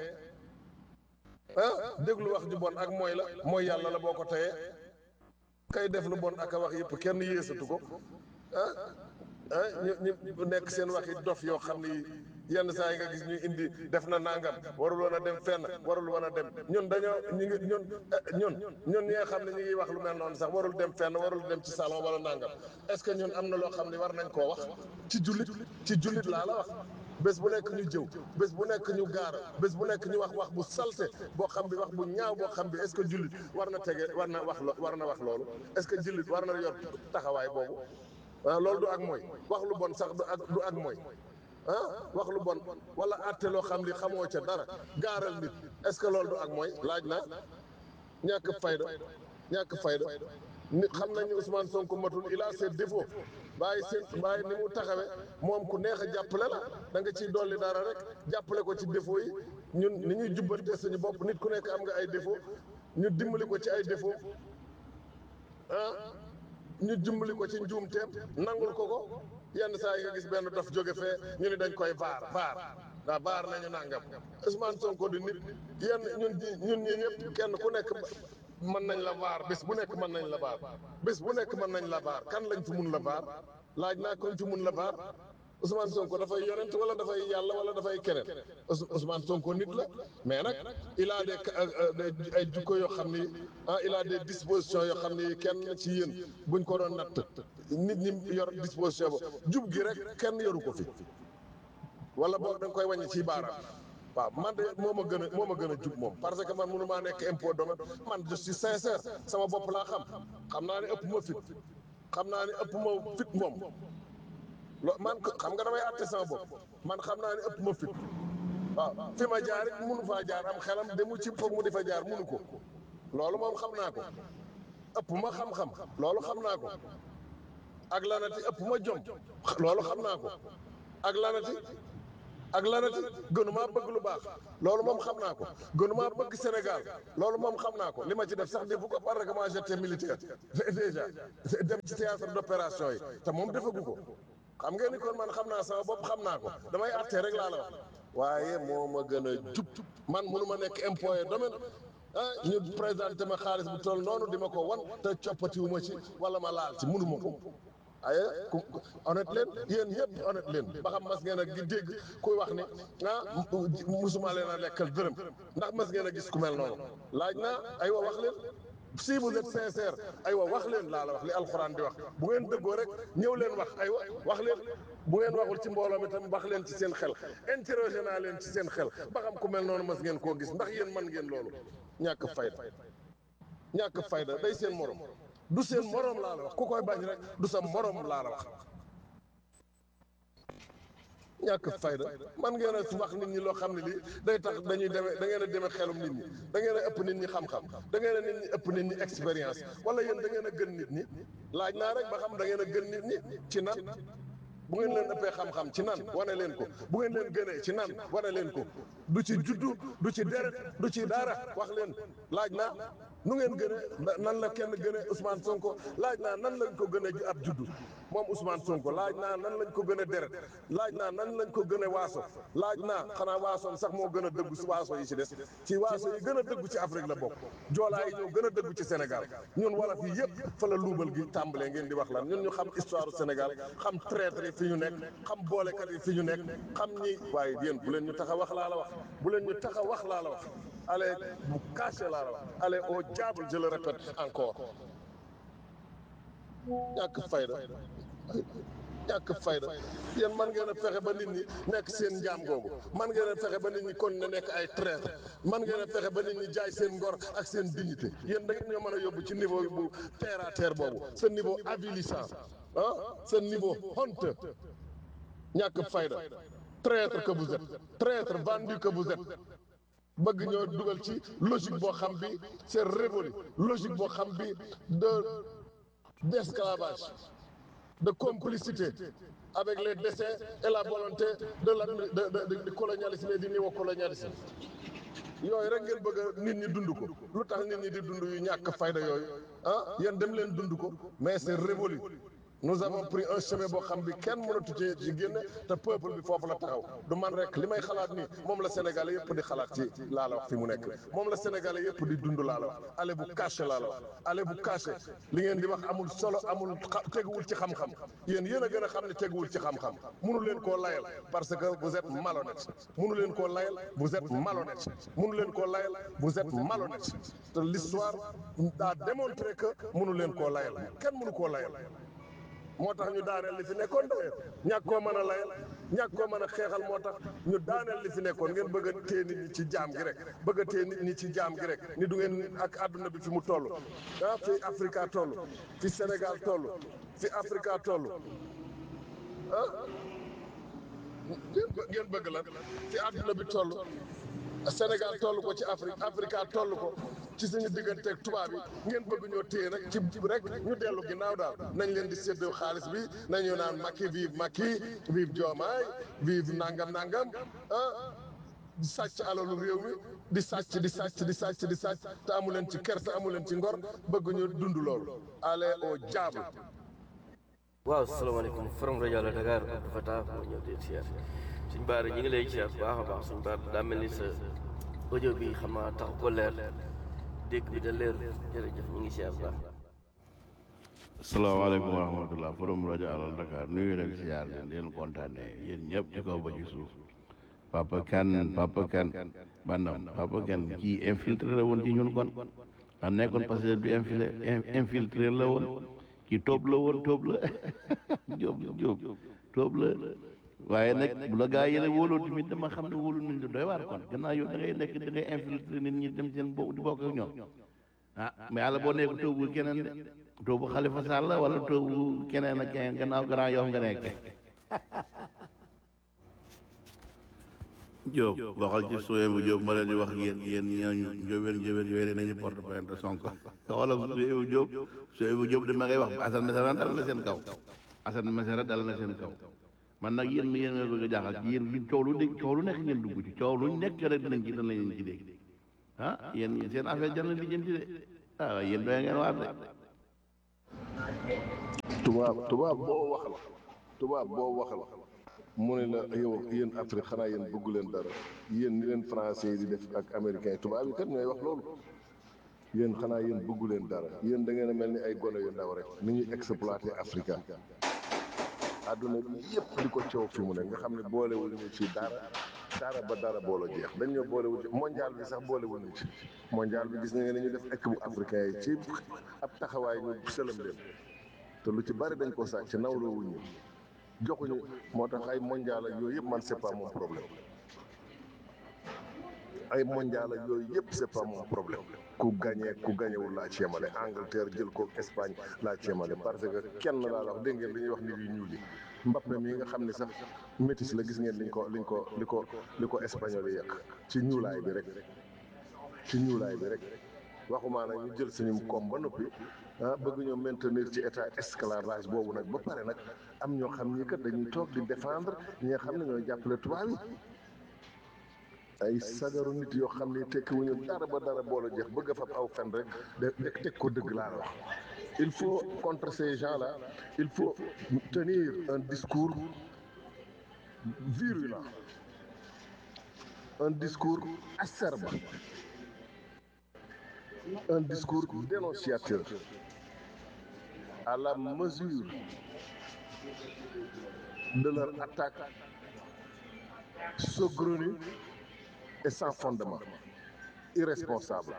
ah déglu wax ju bon ak mooy la mooy yàlla la boo ko teyee kay def lu bon ak a wax yëpp kenn yéesatu ko ah ah ñu ñu nekk seen waxi dof yoo xam ni yenn saa yi nga gis ñuy indi def na nangam warul woon a dem fenn warul woon a dem ñun dañoo ñu ngi ñun ñun ñun ñi nga xam ne ñu ngi wax lu mel noonu sax warul dem fenn warul dem ci salon wala nangam est-ce que ñun am na loo xam ne war nañ koo wax ci jullit ci jullit laa la wax bés bu nekk ñu jëw bés bu nekk ñu gaar bés bu nekk ñu wax wax bu salte boo xam bi wax bu ñaaw boo xam bi est-ce que jullit war na tege war na wax war na wax loolu est-ce que jullit war na yor taxawaay boobu ah loolu du ak mooy wax lu bon sax du ak du ak mooy ah wax lu bon wala àtte loo xam li xamoo ca dara gaaral nit est-ce que loolu du ak mooy laaj na ñàkk fayda ñàkk fayda nit xam nañu Ousmane Sonko matul il a ses défauts bàyyi seen bàyyi ni mu taxawee moom ku neex a jàppale la da nga ciy dolli dara rek jàppale ko ci défauts yi ñun ni ñuy jubbante suñu bopp nit ku nekk am nga ay défauts ñu dimbali ko ci ay défauts ah ñu dimbali ko ci njuumteem nangul ko ko yenn saa yi nga gis benn dof jóge fee ñu ni dañ koy vaar vaar waaw vaar nañu nangam Ousmane Sonko di nit yenn ñun ñun ñi ñëpp kenn ku nekk mën nañ la vaar bés bu nekk mën nañ la vaar bés bu nekk mën nañ la vaar kan lañ fi mun la vaar laaj naa koñ fi mun la vaar Ousmane Sonko dafay yonent wala dafay yàlla wala dafay keneen Ousmane Sonko nit la mais nag il a des ay jukko yoo xam ni ah il a des dispositions yoo xam ni kenn ci yéen buñ ko doon natt nit ñi yor disposition ba jub gi rek kenn yoru ko fi wala boog da nga koy wàññi ci baaraam waaw man de moo ma gën a moo ma gën a jub moom parce que man mënu maa nekk impôt domaine man je suis sincère sama bopp laa xam xam naa ne ëpp ma fit xam naa ne ëpp ma fit moom lo man xam nga damay àtte sama bopp man xam naa ne ëpp ma fit waaw fi ma jaar it munu faa jaar am xelam demu ci foog mu di fa jaar munu ko loolu moom xam naa ko ëpp ma xam-xam loolu xam naa ko ak lanati ëpp ma jom loolu xam naa ko ak lanati ak lanati gënumaa bëgg lu baax loolu moom xam naa ko gënumaa bëgg Sénégal loolu moom xam naa ko li ma ci def sax defu ko parce que moi j'étais militaire déjà dem ci théâtre d'opération yi te moom defagu ko xam ngeen ni kon man xam naa sama bopp xam naa ko damay àttee rek laa la wax waaye moo ma gën a jub man mënu ma nekk employé domaine ah ñu présenté ma xaalis bu toll noonu di ma ko wan te coppatiwu ma ci wala ma laal ci mënu ma ko aye ku honnête leen yéen ñëpp honnête leen ba xam mas ngeen a gi dégg kuy wax ni ah musuma leen a lekkal dërëm ndax mas ngeen a gis ku mel noonu laaj naa aywa wax leen si vous êtes sincère aywa wax leen laa la wax li alxuraan di wax bu ngeen dëggoo rek ñëw leen wax aywa wax leen bu ngeen waxul ci mbooloo mi tam wax leen ci seen xel interrogé naa leen ci seen xel ba xam ku mel noonu mas ngeen koo gis ndax yéen man ngeen loolu ñàkk fayda ñàkk fayda day seen morom du seen morom laa la wax ku koy bañ rek du sa morom laa la wax ñàkk fayda man ngeen a wax nit ñi loo xam ne lii day tax dañuy demee da ngeen a demee xelum nit ñi da ngeen a ëpp nit ñi xam-xam da ngeen a nit ñi ëpp nit ñi expérience wala yéen da ngeen a gën nit ñi laaj naa rek ba xam da ngeen a gën nit ñi ci nan bu ngeen leen ëppee xam-xam ci nan wane leen ko bu ngeen leen gënee ci nan wane leen ko du ci juddu du ci deret du ci dara wax leen laaj naa nu ngeen gënee nan la kenn gënee Ousmane Sonko laaj naa nan lañ ko gën a ab juddu moom Ousmane Sonko laaj naa nan lañ ko gën a deret laaj naa nan lañ ko gën a waaso laaj naa xanaa waasoom sax moo gën a dëggu si waaso yi ci des ci waaso yi gën a dëggu ci Afrique la bokk joolaa yi ñoo gën a dëggu ci Sénégal ñun wala fii yëpp fa la luubal gi tàmbalee ngeen di wax lan ñun ñu xam histoire du Sénégal xam traître yi fi ñu nekk xam boolekat yi fi ñu nekk xam ñi waaye yéen bu leen ñu tax a wax laa la wax bu leen ñu tax a wax laa la wax allez bu caché laa la wax allez au diable je le répète encore ñàkk fayda ñàkk fayda yéen man ngeen a fexe ba nit ñi nekk seen njaam googu man ngeen a fexe ba nit ñi kon ne nekk ay traître man ngeen a fexe ba nit ñi jaay seen ngor ak seen dignité yéen da ngeen ñoo mën a yóbbu ci niveau bu terre à terre boobu ce niveau avilissant ah ce niveau honteux ñàkk fayda traître que vous êtes traître vendu que vous êtes bëgg ñoo dugal ci logique boo xam bi c'est révolu logique boo xam bi de d'esclavage de complicité avec les desseins et la volonté de la de de de colonialisme et du néocolonialisme yooyu rek ngeen bëgg a nit ñi dund ko lu tax nit ñi di dund yu ñàkk fayda yooyu ah yéen dem leen dund ko mais c'est révolu nous avons pris un chemin boo xam bi kenn mënatu ci ci génne te peuple bi foofu la taxaw du man rek li may xalaat ni moom la sénégalais yëpp di xalaat ci laa la wax fi mu nekk moom la sénégalais yëpp di dund laa la wax ale bu caché laa la wax ale bu caché li ngeen di wax amul solo amul teguwul ci xam-xam yéen yéen a gën a xam ne teguwul ci xam-xam munu leen koo layal parce que vous êtes malhonnête munu leen koo layal vous êtes malhonnête munu leen koo layal vous êtes malhonnête te l'histoire a démontré que munu leen koo layal kenn munu koo layal moo tax ñu daaneel li fi nekkoon d'ailleurs ñàkk koo mën a layal ñàkk koo mën a xeexal moo tax ñu daaneel li fi nekkoon ngeen bëgg a téye nit ñi ci jaam gi rek bëgg a téye nit ñi ci jaam gi rek ni du ngeen ak àdduna bi fi mu toll ah fi Africa toll fi Sénégal toll fi Africa toll ah ngeen bëgg la fi àdduna bi toll Sénégal toll ko ci Afrique Africa toll ko ci suñu digganteeg tubaab yi ngeen bëgg ñoo téye nag ci rek ñu dellu ginnaaw daal nañ leen di séddoo xaalis bi nañu naan Macky vive Macky vive Diomaye vive nangam nangam ah di sàcc alalu réew mi di sàcc di sàcc di sàcc di sàcc te amu leen ci kersa amu leen ci ngor bëgg ñu dund loolu allez au diable. waaw salaamaaleykum forom rajo la Dakar Abdou Fatah moo ñëw di siyaar suñ baar ñi ngi lay siyaar bu baax a baax suñ baar daa mel ni sa audio bi xam naa tax ko leer dégg bi da leer jërëjëf ñu ngi siyaar bu baax asalaamaaleykum wa rahmatullah forom rajo alal Dakar nuyu leen siyaar leen leen kontaane yéen ñëpp ci kaw ba ci suuf papa kan papa kan bandam papa kan kii infiltré la woon ci ñun kon a nekkoon parce que du infiltré infiltré la woon kii tóob la woon tóob la jóob jóob tóob la waaye nag bu la gaa yële wóoloo tamit dama xam ne wóolu nañ la doy waar kon gannaaw yow da ngay nekk da ngay infiltré nit ñi dem seen bo di bokk ak ñoom ah mais yàlla boo nekk tóobu keneen de tóobu Xalifa Sall la wala tóobu keneen ak keneen gannaaw gannaaw yow nga nekk Diop waxal ci suye bu Diop ma leen di wax yéen yéen ñooñu njóobeen njóobeen yooyu nañu porte plainte Sonko xoolal suye bu Diop suye bu Diop de ma ngay wax Assane Mesara dal na seen kaw Assane Mesara dal na seen kaw man nag yéen yéen a bëgg a jaaxal ci yéen yéen coow lu dégg coow lu nekk ngeen dugg ci coow lu nekk rek dinañ ci danañ leen ci dégg ah yéen seen affaire jar na lijjanti de ah waaye yéen doy ngeen waar de tubaab tubaab boo waxal tubaab boo waxal mu ne la yow yéen Afrique xanaa yéen bëggu leen dara yéen ni leen français yi di def ak américain yi tubaab yi kat ñooy wax loolu yéen xanaa yéen bëggu leen dara yéen da ngeen a mel ni ay gone yu ndaw rek ni ñuy exploité Afrique àdduna bi yëpp di ko coow fi mu ne nga xam ne boolewul ñu ci dara dara ba dara boolo jeex dañ ñoo boolewul ci mondial bi sax boolewul ñu ci mondial bi gis nga ni ñu def équipe bu africain yi ci ab taxawaay ñu sëlam leen te lu ci bari dañ ko sàcc nawloo wuñ ñu joxuñu moo tax ay mondial ak yooyu yëpp man c'est pas mon problème ay mondial ak yooyu yëpp c'est pas mon problème ku gagné ku gagnéwul laa ci yemale Angleterre jël ko Espagne laa ci yemale parce que kenn laa la wax dégg ngeen li ñuy wax nit yu ñuul yi Mbappé mi nga xam ne sax métis la gis ngeen liñ ko liñ ko li ko li ko espagnol yi yàq ci ñuulaay bi rek ci ñuulaay bi rek waxumaa nag ñu jël suñu koom ba noppi ah bëgg ñoo maintenir ci état esclavage boobu nag ba pare nag am ñoo xam ni kat dañuy toog di défendre ñi nga xam ne ñooy jàppale tubaab yi ay sagaru nit yoo xam ne tekkiwuñu dara ba dara boole jeex bëgg a fab aw fen rek de de teg ko dëgg laa la wax il faut contre ces gens-là il faut tenir un discours virulent un discours acerbe un discours dénonciateur à la mesure de leur attaque saugrenue et sans fondement irresponsable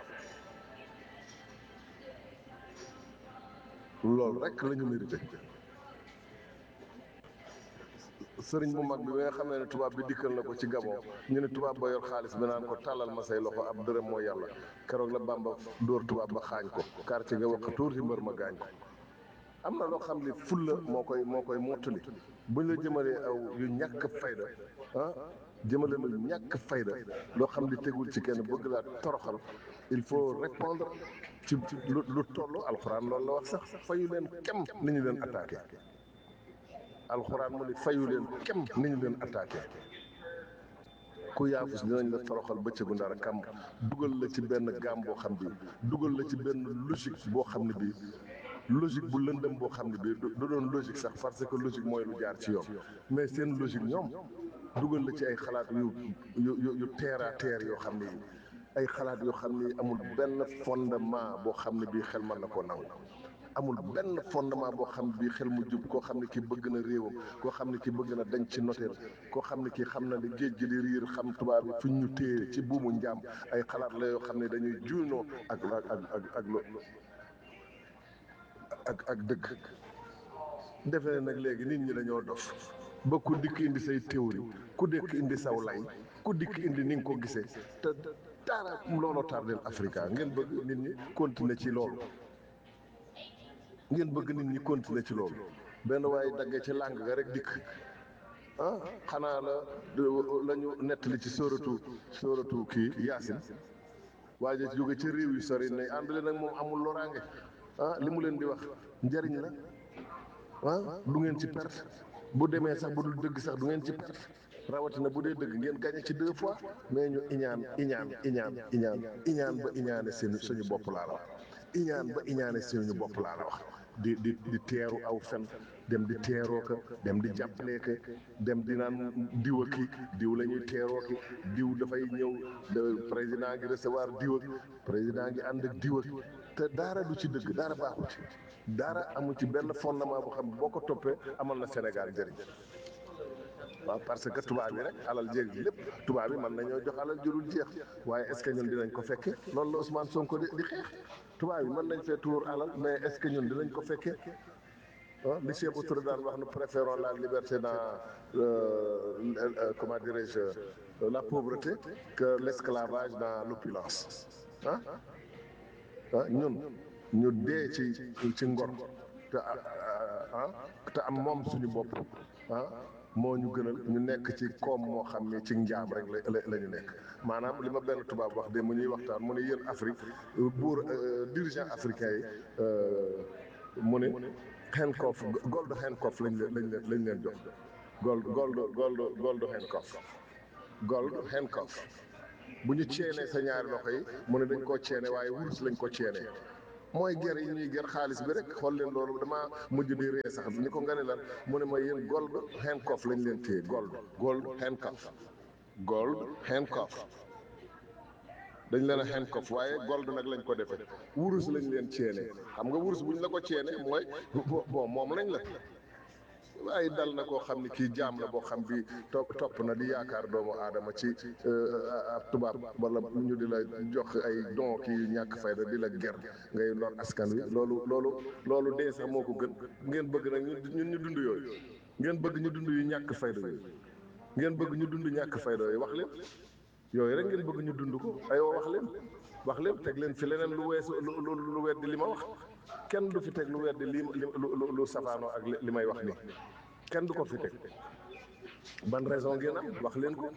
loolu rek la ñu mérité sëriñ bu mag bi bi nga xam ne tubaab bi dikkal na ko ci Gabon ñu ne tubaab ba yor xaalis bi naan ko tàllal ma say loxo ab dërëm mooy yàlla keroog la Bamba dóor tubaab ba xaañ ko quartier ga wax tuuti mbër ma gaañ ko am na loo xam ne fulla moo koy moo koy mottali buñ la jëmalee aw yu ñàkk fayda ah jëmale lu ñàkk fayda loo xam ne tegul ci kenn bëgg laa toroxal il faut répondre ci lu lu toll alxuraan loolu la wax sax fayu leen kem ni ñu leen attaqué alxuraan mu ne fayu leen kem ni ñu leen attaqué ku yaafus dinañ la toroxal bëccëgu ndara kam dugal la ci benn gaam boo xam bi dugal la ci benn logique boo xam ne bii logique bu lëndëm boo xam ne bii du doon logique sax parce que logique mooy lu jaar ci yoon mais seen logique ñoom dugal la ci ay xalaat yu yu yu yu terre à terre yoo xam ne ay xalaat yoo xam ne amul benn fondement boo xam ne bii xel mën na koo nangu amul benn fondement boo xam ne bii xel mu jub koo xam ne kii bëgg na réewam koo xam ne kii bëgg na dañ ci noteel koo xam ne kii xam na ne géej gi di riir xam tubaab yi fuñ ñu téye ci buumu njaam ay xalaat la yoo xam ne dañuy juunoo ak ak ak ak lo ak ak dëgg defe ne nag léegi nit ñi dañoo dof ba ku dikk indi say théorie ku dikk indi saw lay ku dikk indi ni nga ko gisee te dara looloo tardeel Africa ngeen bëgg nit ñi continuer ci loolu ngeen bëgg nit ñi continuer ci loolu benn waaye daggee ci làng ga rek dikk ah xanaa la la ñu nettali ci sóoratu sóoratu kii yaasin waaye jóge ci réew yu sori ne ànd leen nag moom amul loraange ah li mu leen di wax njariñ la ah du ngeen ci perte bu demee sax bu dul dëgg sax du ngeen ci perte rawatina bu dee dëgg ngeen gagné ci deux fois mais ñu iñaan iñaan iñaan iñaan iñaan ba iñaane seen suñu bopp laa la wax iñaan ba iñaane suñu bopp laa la wax di di di teeru aw fen dem di teeroo ka dem di jàppalee ka dem di naan diw ak ki diw la ñuy teeroo ki diw dafay ñëw président ngi recevoir diw ak président ngi ànd ak diw ak te dara du ci dëgg dara baaxu ci dara amu ci benn fondement boo xam boo ko toppee amal na Sénégal njëriñ waaw parce que tubaab yi rek alal jéeg lépp tubaab yi mën nañoo jox alal jurul jeex waaye est ce que ñun dinañ ko fekke loolu la Ousmane Sonko di di xeex tubaab yi mën nañ fee tuur alal mais est ce que ñun dinañ ko fekke ah li Cheikh Touré daan wax nous préférons la liberté dans comment dirais-je la pauvreté que l'esclavage dans l'opulence ah ah ñun ñu dee ci ci ngor te ah te am moom suñu bopp ah moo ñu gënal ñu nekk ci koom moo xam ne ci njaam rek la la ñu nekk maanaam li ma benn tubaab wax de mu ñuy waxtaan mu ne yéen Afrique buur dirigeant africain yi mu ne Hancock gold Hancock lañ leen lañ leen lañ leen jox gold gold gold gold handcuff gold handcuff bu ñu ceenee sa ñaari loxo yi mu ne dañ koo ceene waaye wurus lañ ko ceenee mooy ger yi ñuy ger xaalis bi rek xool leen loolu damaa mujj di ree sax ñu ko nga ne lan mu ne ma yéen gold handcuff lañ leen téye gold gold handcuff gold handcuff dañ leen a handcuff waaye gold nag lañ ko defee wurus lañ leen ceene xam nga wurus buñ la ko ceene mooy bon moom lañ la waaye dal na koo xam ni kii jaam la boo xam bi topp topp na di yaakaar doomu aadama ci ab tubaab wala ñu di la jox ay don kii ñàkk fayda di la ger ngay lor askan wi loolu loolu loolu dee sax moo ko gën ngeen bëgg nag ñun ñu dund yooyu ngeen bëgg ñu dund yu ñàkk fayda yooyu ngeen bëgg ñu dund ñàkk fayda yooyu wax leen yooyu rek ngeen bëgg ñu dund ko aywa wax leen wax leen teg leen fi leneen lu weesu lu lu lu weddi li ma wax kenn du fi teg lu weddi li lu lu safaanoo ak li may wax nii kenn du ko fi teg ban raison ngeen am wax leen ko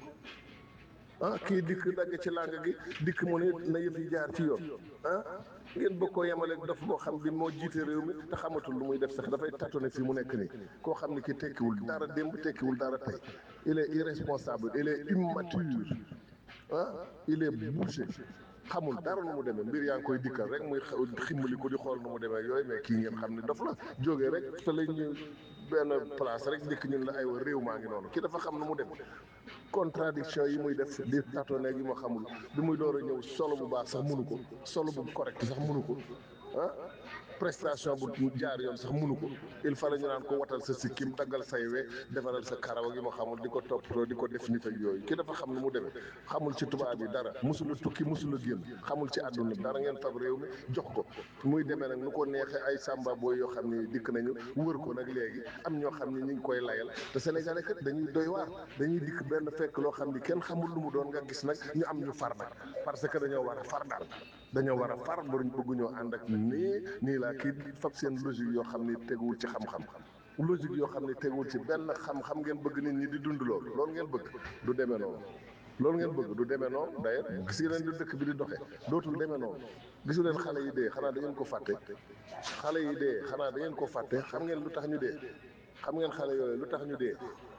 ah kii dikk dagg ci làng gi dikk mu ne na yëf yi jaar ci yoon ah ngeen bëgg koo yemaleeg dof boo xam bi moo jiite réew mi te xamatul lu muy def sax dafay tâtonner fi mu nekk nii koo xam ne ki tekkiwul dara démb tekkiwul dara tey il est irresponsable il est immature ah il est bouché xamul dara nu mu demee mbir yaa ngi koy dikkal rek muy ximmali ko di xool nu mu demee yooyu mais kii ngeen xam ne dof la jógee rek te la ñu benn place rek dikk ñun la aywa réew maa ngi noonu kii dafa xam nu mu dem contradiction yi muy def di tâtonner yi ma xamul bi muy door a ñëw solo bu baax sax mënu ko solo bu correct sax mënu ko ah prestation bu jaar yoon sax mënu ko il fallait ñu naan ko watal sa sikkim daggal say we defaral sa karaw gi ma xamul di ko toppatoo di ko def nit ak yooyu ki dafa xam nu mu demee xamul ci tubaab yi dara musula tukki musula génn xamul ci àdduna dara ngeen fab réew mi jox ko muy demee nag nu ko neexee ay samba booy yoo xam ni dikk nañu wër ko nag léegi am ñoo xam ni ñu ngi koy layal te sénégalais kat dañuy doy waar dañuy dikk benn fekk loo xam ni kenn xamul lu mu doon nga gis nag ñu am ñu far nag parce que dañoo war a far daal dañoo war a far baruñ bëgguñoo ànd ak nii nii laa kii fab seen logique yoo xam ni teguwul ci xam-xam logique yoo xam ne teguwul ci benn xam-xam ngeen bëgg nit ñi di dund loolu loolu ngeen bëgg du demee noonu loolu ngeen bëgg du demee noonu d'ailleurs gis ngeen di dëkk bi di doxee dootul demee noonu gisu leen xale yi dee xanaa da ngeen ko fàtte xale yi dee xanaa da ngeen ko fàtte xam ngeen lu tax ñu dee xam ngeen xale yooyu lu tax ñu dee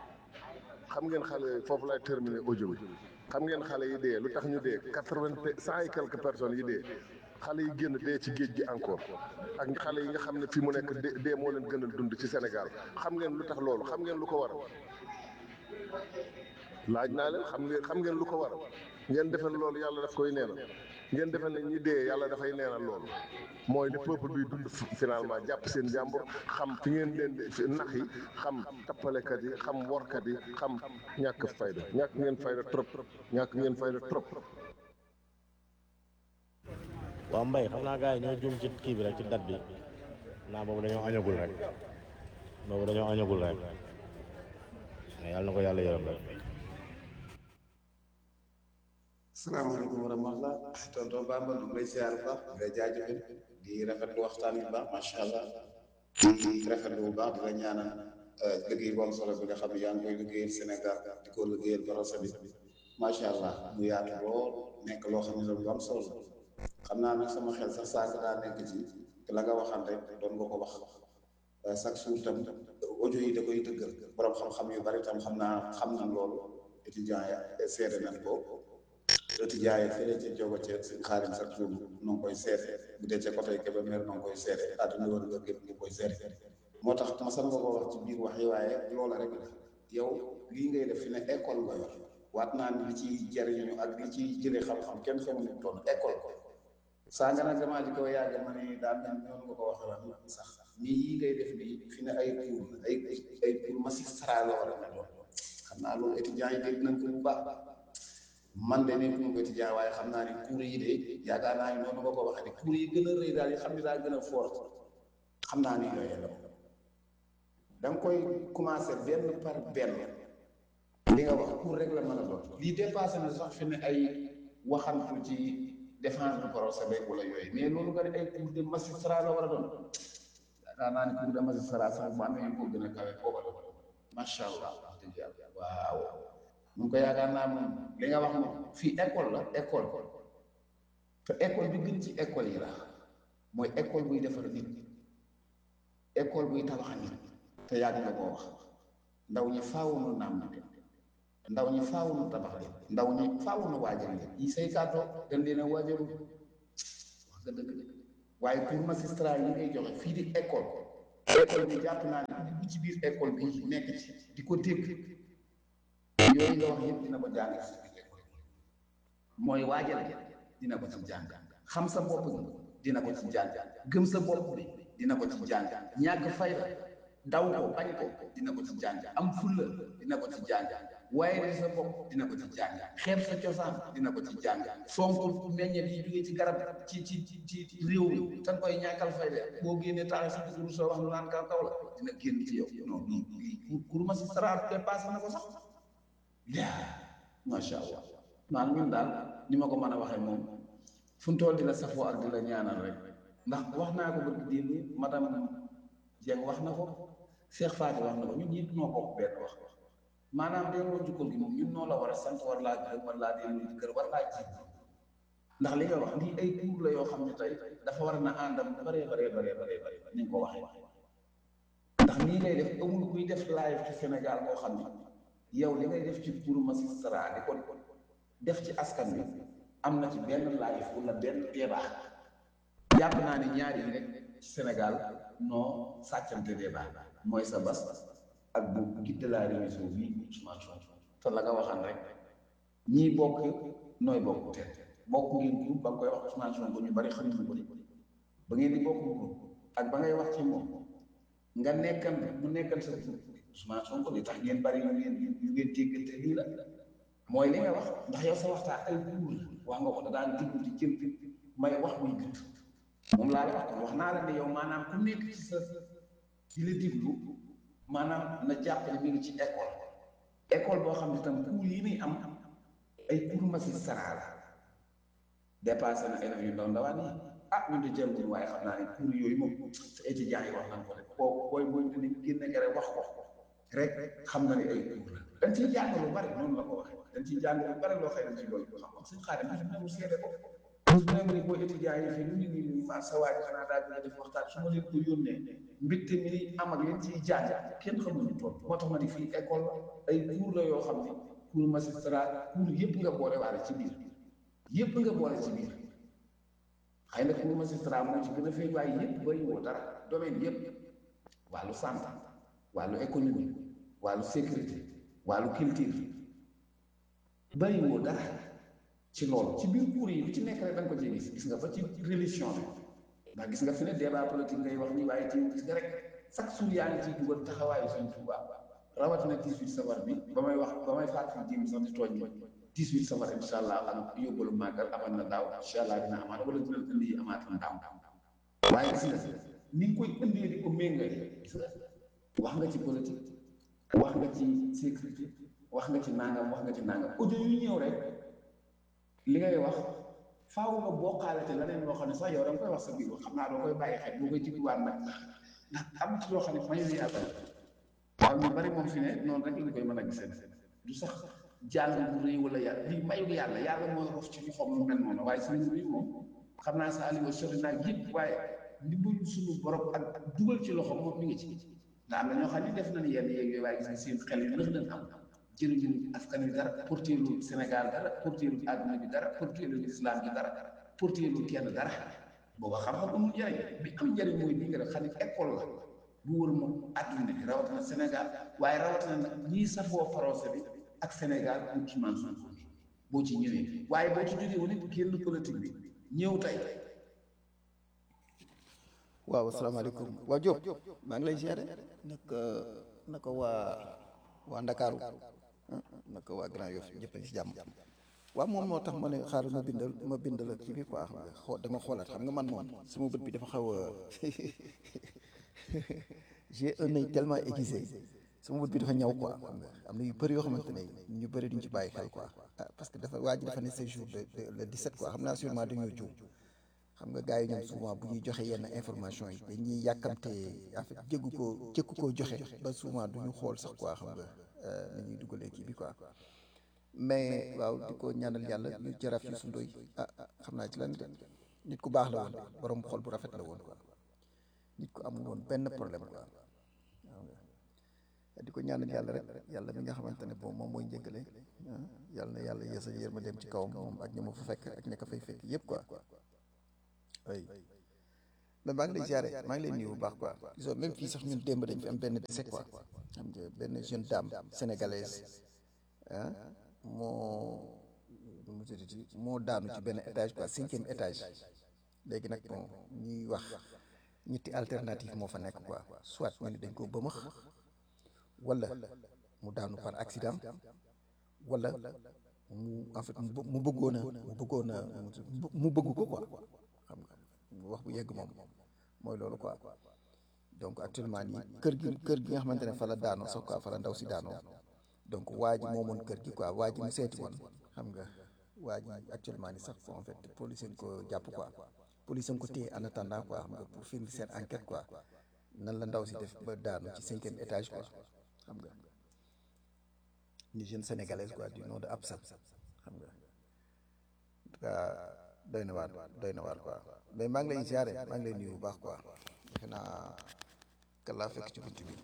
xam ngeen xale yooyu foofu lay terminer audio bi xam ngeen xale yi dee lu tax ñu dee quatre-vingt cent et quelques personnes yi dee xale yi génn dee ci géej gi encore ak xale yi nga xam ne fi mu nekk dee dee moo leen gënal dund ci Sénégal xam ngeen lu tax loolu xam ngeen lu ko waral laaj naa leen xam ngeen xam ngeen lu ko waral ngeen defe ne loolu yàlla daf koy neenal ngeen defe ne ñi dee yàlla dafay neenal loolu mooy ne peuple bi dund finalement jàpp seen jàmbur xam fi ngeen leen di nax yi xam tappalekat yi xam workat yi xam ñàkk fayda ñàkk ngeen fayda trop ñàkk ngeen fayda trop waaw mbay xam naa gars yi ñoo juum ci kii bi rek ci date bi naa boobu dañoo añagul rek boobu dañoo añagul rek mais yàlla na ko yàlla yërëm rek salaamaaleykum wa rahmatulah tonton Bamba du lay siyaar bu baax di la jaajëfal di rafetlu waxtaan bi baax macha allah di rafetlu bu baax di la ñaanal liggéey bu am solo bi nga xam ne yaa ngi koy liggéeyal Sénégal di ko liggéeyal Barossa bi macha allah mu yaatu lool nekk loo xam ne lu am solo xam naa nag sama xel sax saako daa nekk ci la nga waxan rek doon nga ko wax chaque jour tam audio yi da koy dëggal borom xam-xam yu bari tam xam naa xam nañ loolu étudiants ya seede nañ ko. étudiants yi fële ca jogo ceeb si xaarim chaque jour nu ngi koy seede bu dee ca côté Kébémer nu ngi koy seede àdduna woon nga gépp ñu koy seede moo tax ma sam nga ko wax ci biir wax yi waaye loola rek la yow lii ngay def fi ne école nga yor waat naa ni li ciy jariñu ak li ciy jëlee xam-xam kenn xamul ni toon école saa nga nag damaa ji ko yàgg ma ne daal mel noonu nga ko waxee wax sax nii yii ngay def nii fi ne ay cours ay ay cours magistrat la war a mel xam naa loolu étudiants yi dégg nañ ko bu baax man de nekk mu ko étudiant waaye xam naa ni cours yi de yaakaar naa ni noonu nga ko waxee ne cours yi gën a rëy daal yi xam ne daa gën a fort xam naa ni yooyu la da nga koy commencé benn par benn li nga wax cours rek la mën a doon lii dépassé na sax fi ne ay waxantu ci défense du procès beeg wala yooyu mais loolu nga ne ay cours de magistrat la war a doon yaakaar naa ni cours de magistrat sax bu amee yu ko gën a kawe booba la macha allah wax dëgg yàlla waaw mu ngi ko yaakaar naa moom li nga wax moom fii école la école te école bi gën ci école yi la mooy école buy defar nit école buy tabax nit te yàgg nga koo wax ndaw ñi faaw nu naam na dem ndaw ñi faaw nu tabax leen ndaw ñi faaw nu waajal leen yi say kàddoo dañ leen a waajalul wax nga dëgg de waaye pour magistrat yi ngay joxe fii di école école bi jàpp naa ne dugg ci biir école bi nekk ci di ko dégg yooyu nga wax yëpp dina ko jàng ci biir école mooy waajal dina ko ci jàng xam sa bopp gi dina ko ci jàng gëm sa bopp bi dina ko ci jàng ñàkk fayda daw ko bañ ko dina ko ci jàng am fulla dina ko ci jàng waaye di sa bopp dina ko ci jàng xeeb sa cosaan dina ko ci jàng fonk meññeet yi jógee ci garab ci ci ci ci réew mi tan koy ñàkkal fayda boo génnee tax sa dugub soo wax nu naan kaw kaw la dina génn ci yow non lii lii pour magistrat dépassé na ko sax yaa macha allah naan ñun daal ni ma ko mën a waxee moom fu mu toll di la safoo ak di la ñaanal rek ndax wax naa ko bëgg démb madame Dieng wax na ko Cheikh Fatou wax na ko ñun ñëpp ñoo bokk benn wax maanaam delloo njukkal gi moom ñun noo la war a sant war laa gërëm war laa delloo di kër war laa ji ndax li nga wax lii ay tuur la yoo xam ne tey dafa war na àndam baree baree baree baree bare ni nga ko waxee ndax nii ngay def amul kuy def live ci Sénégal boo xam ne yow li ngay def ci pour magistrat di ko def ci askan wi am na ci benn live wala benn débat jàpp naa ne ñaar yi rek ci Sénégal noo sàccante débat mooy sa bas ak bu guide de la révision bi Ousmane Sonko te la nga waxan rek ñii bokk nooy bokk te bokk ngeen groupe ba nga koy wax Ousmane Sonko ñu bari xam ñu ko ba ngeen di bokk groupe ak ba ngay wax ci moom nga nekkan mu nekkan sa groupe Ousmane Sonko li tax ngeen bari yu ngeen yu ngeen déggante lii la mooy li nga wax ndax yow sa waxtaan ay guur la wax nga ko da daan diggu di jël may wax muy gëtt moom laa la wax kon wax naa la ne yow maanaam ku nekk ci sa di la diglu maanaam na jàpp ne mi ngi ci école école boo xam ne tam cours yi muy am ay cours magistrat la dépassé na élèves yu ndaw ndawaan yi ah ñun de jël ñu waaye xam naa ne cours yooyu moom sa étudiants yi wax nañ ko rek boo booy booy dinañ génne nga rek wax ko rek xam na ne ay cours la dañ ciy jàng lu bari noonu la ko waxee dañ ciy jàng lu bari loo xëy na ci loolu xam wax suñ xaarim bi def mu seede ko su ne ma ni boo étudiants yi fii ñu ngi nii ma sa waaj xanaa daal dina def waxtaan su ma leen ko yónnee mbégte mi am ak leen ciy jàng kenn xamuñu toll moo tax ma ni fii école ay cours la yoo xam ne cours magistrat cours yëpp nga boole waale ci biir yëpp nga boole ci biir xëy na cours magistrat moo ci gën a feeñ waaye yëpp bari woo dara domaine yëpp wàllu santé wàllu économie wàllu sécurité wàllu culture bari woo dara ci loolu ci biir cours yi lu ci nekk rek da nga ko ci gis gis nga ba ci religion bi ndax gis nga fi ne débat politique ngay wax nii waaye ci gis nga rek chaque jour yaa ngi ciy dugal taxawaayu Sëñ Tuubaa rawatina 18 safar bi ba may wax ba may fàttali jéem sax di tooñ ma 18 safar incha allah ak yóbbalu màggal amal na daaw incha allah dina amaat wala dina indi yi amaat na daaw waaye gis nga ni nga koy indee di ko méngale gis nga wax nga ci politique wax nga ci sécurité wax nga ci nangam wax nga ci nangam audio yu ñëw rek li ngay wax faaw nga bokkaale te leneen loo xam ne sax yow da nga koy wax sa biir xam naa doo koy bàyyi xel boo koy jikkuwaat nag ndax am ci loo xam ne mayu yàlla waaw ñu bari moom fi ne noonu rek lañ koy mën a gisee du sax jàng bu rëy wala yàlla lii mayu yàlla yàlla mooy rof ci loxoom lu mel noonu waaye sëriñ bi moom xam naa sa aliwa sori naa yëpp waaye ndimbalu suñu borom ak dugal ci loxoom moom mi ngi ci ndax am na ñoo xam ne def nañ yenn yeeg yooyu waaye gis nga seen xel yi lëx nañ am jëriñu askan wi dara porteelu Sénégal dara porteelu àdduna bi dara porteelu islam bi dara porteelu kenn dara booba xam-xam amul njëriñ bi am njëriñ mooy bi nga def xam ne école la bu wër moom àdduna bi rawatina Sénégal waaye rawatina nag ñii safoo procès bi ak Sénégal pour Ousmane Sonko boo ci ñëwee waaye boo ci jógee woon it génn politique bi ñëw tey waaw asalaamaaleykum waa Diop maa ngi lay ziare naka naka waa waa Ndakaaru naka waa Grand Yoff ñëpp a ngi si jàmm waaw moom moo tax ma ne xaaral ma bindal ma bindal ak ci bi quoi xam nga xoo dama xoolaat xam nga man moom sama bët bi dafa xaw a j'ai un œil tellement aiguisé sama bët bi dafa ñaw quoi xam nga am na yu bëri yoo xamante ne ñu bëri duñ ci bàyyi xel quoi ah parce que dafa waa ji dafa ne ce jour de le 17 quoi xam naa sûrement dañoo juum xam nga gars yi ñoom souvent bu ñuy joxe yenn information yi dañuy yàkkamte en fait jéggu ko jëkku koo joxe ba souvent duñu xool sax quoi xam nga ni ñuy dugalee kii bi quoi mais waaw di ko ñaanal yàlla ñu jaraaf yi su ndoy ah xam naa ci lan de nit ku baax la woon borom xol bu rafet la woon quoi nit ku amul woon benn problème quoi di ko ñaanal yàlla rek yàlla mi nga xamante ne bon moom mooy njëggale ah yàlla na yàlla yeesa yërma dem ci kawam moom ak ña ma fa fekk ak ña ko fay fekk yëpp quoi oui mais maa ngi lay ziare maa ngi lay nuyu bu baax quoi gisoo même fii sax ñun démb dañ fi am benn décès quoi xam nga benn jeune dame sénégalaise ah moo nu mu tuddati moo daanu ci benn étage quoi cinquième étage léegi nag bon ñuy wax ñetti alternative moo fa nekk quoi soit ñu ne dañ ko bëmax wala mu daanu par accident wala mu en fait mu bë- mu bëggoon a mu bëggoon a mu bëgg ko quoi xam nga wax bu yegg moom mooy loolu quoi donc actuellement nii kër gi kër gi nga xamante ne fa la daanoo sax quoi fa la ndaw si daanoo donc waa ji moomoon kër gi quoi waa ji mu seeti woon xam nga waa ji actuellement nii sax en fait police yi ko jàpp quoi police yi ko téye en attendant quoi xam nga pour finir seen enquête quoi nan la ndaw si def ba daanu ci cinquième étage quoi xam nga une jeune sénégalaise quoi du nom de Absa xam nga en tout cas doy na waar doy na waar quoi mais maa ngi lay ziare maa ngi lay nuyu bu baax quoi defe naa kan laa fekk ci bunt bi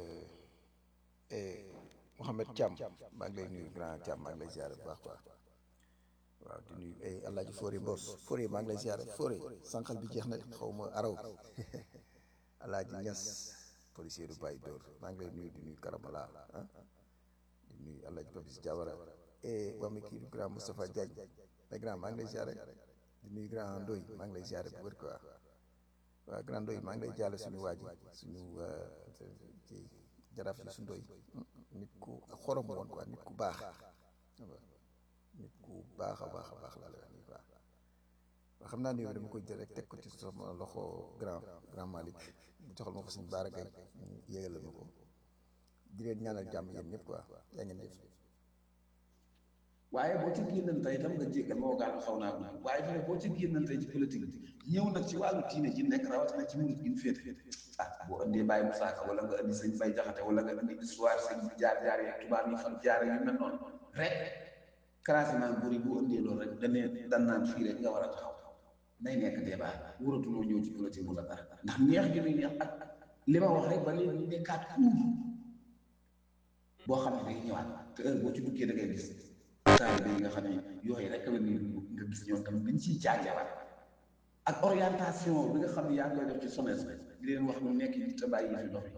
et Mouhamed Thiam maa ngi lay nuyu grand Thiam maa ngi lay ziare bu baax quoi waaw di nuyu ay Alaaji Fori Mbos Fori maa ngi lay ziare Fori sànqal bi jeex na xaw ma araw Alaaji Ñas policier du Baye Dóor maa ngi lay nuyu di nuyu Karamala ah di nuyu Alaaji Papis Diawara et waa mi kii grand Moustapha Diagne mais grand maa ngi lay ziare di nuyu grand Ndoy maa ngi lay ziare bu wér quoi waaw grand Ndoy maa ngi lay jaale suñu waa ji suñu ci jaraaf yi su Ndoy nit ku xorom woon quoi nit ku baax nit ku baax a baax a baax laa lay wax nii quoi waaw xam naa ne yow dama koy jël rek teg ko ci sama loxo grand grand Malick mu joxal ma ko suñu baara gay mu yéegalal ma ko di leen ñaanal jàmm yéen ñëpp quoi yaa ngeen def waaye boo ci génnantee itam nga jéggal moo gaanu xaw naa gudd waaye fi ne boo ci génnantee ci politique bi ñëw nag ci wàllu diine ji nekk rawatina ci murid gi ñu féete ah boo indee Baye Moussa Ka wala nga indi sëñ Bay Jaxate wala nga indi histoire sëñ bi jaar jaar yeeg tubaab yi fan jaar yu mel noonu rek classement buri bu indee loolu rek danee dan naan fii rek nga war a taxaw nay nekk débat wuratunoo ñëw ci politique bu la dara ndax neex gi muy neex ak li ma wax rek ba léegi ñu nekkaat cour boo xam ne day ñëwaat te heure boo ci duggee da ngay gis taalibe yi nga xam ne yooyu rek la ni nga gis ñoom tamit dañ ciy jaajawaat ak orientation bi nga xam ne yaa ngi koy def ci SONES di leen wax lu nekk yi te bàyyi yi fi dof yi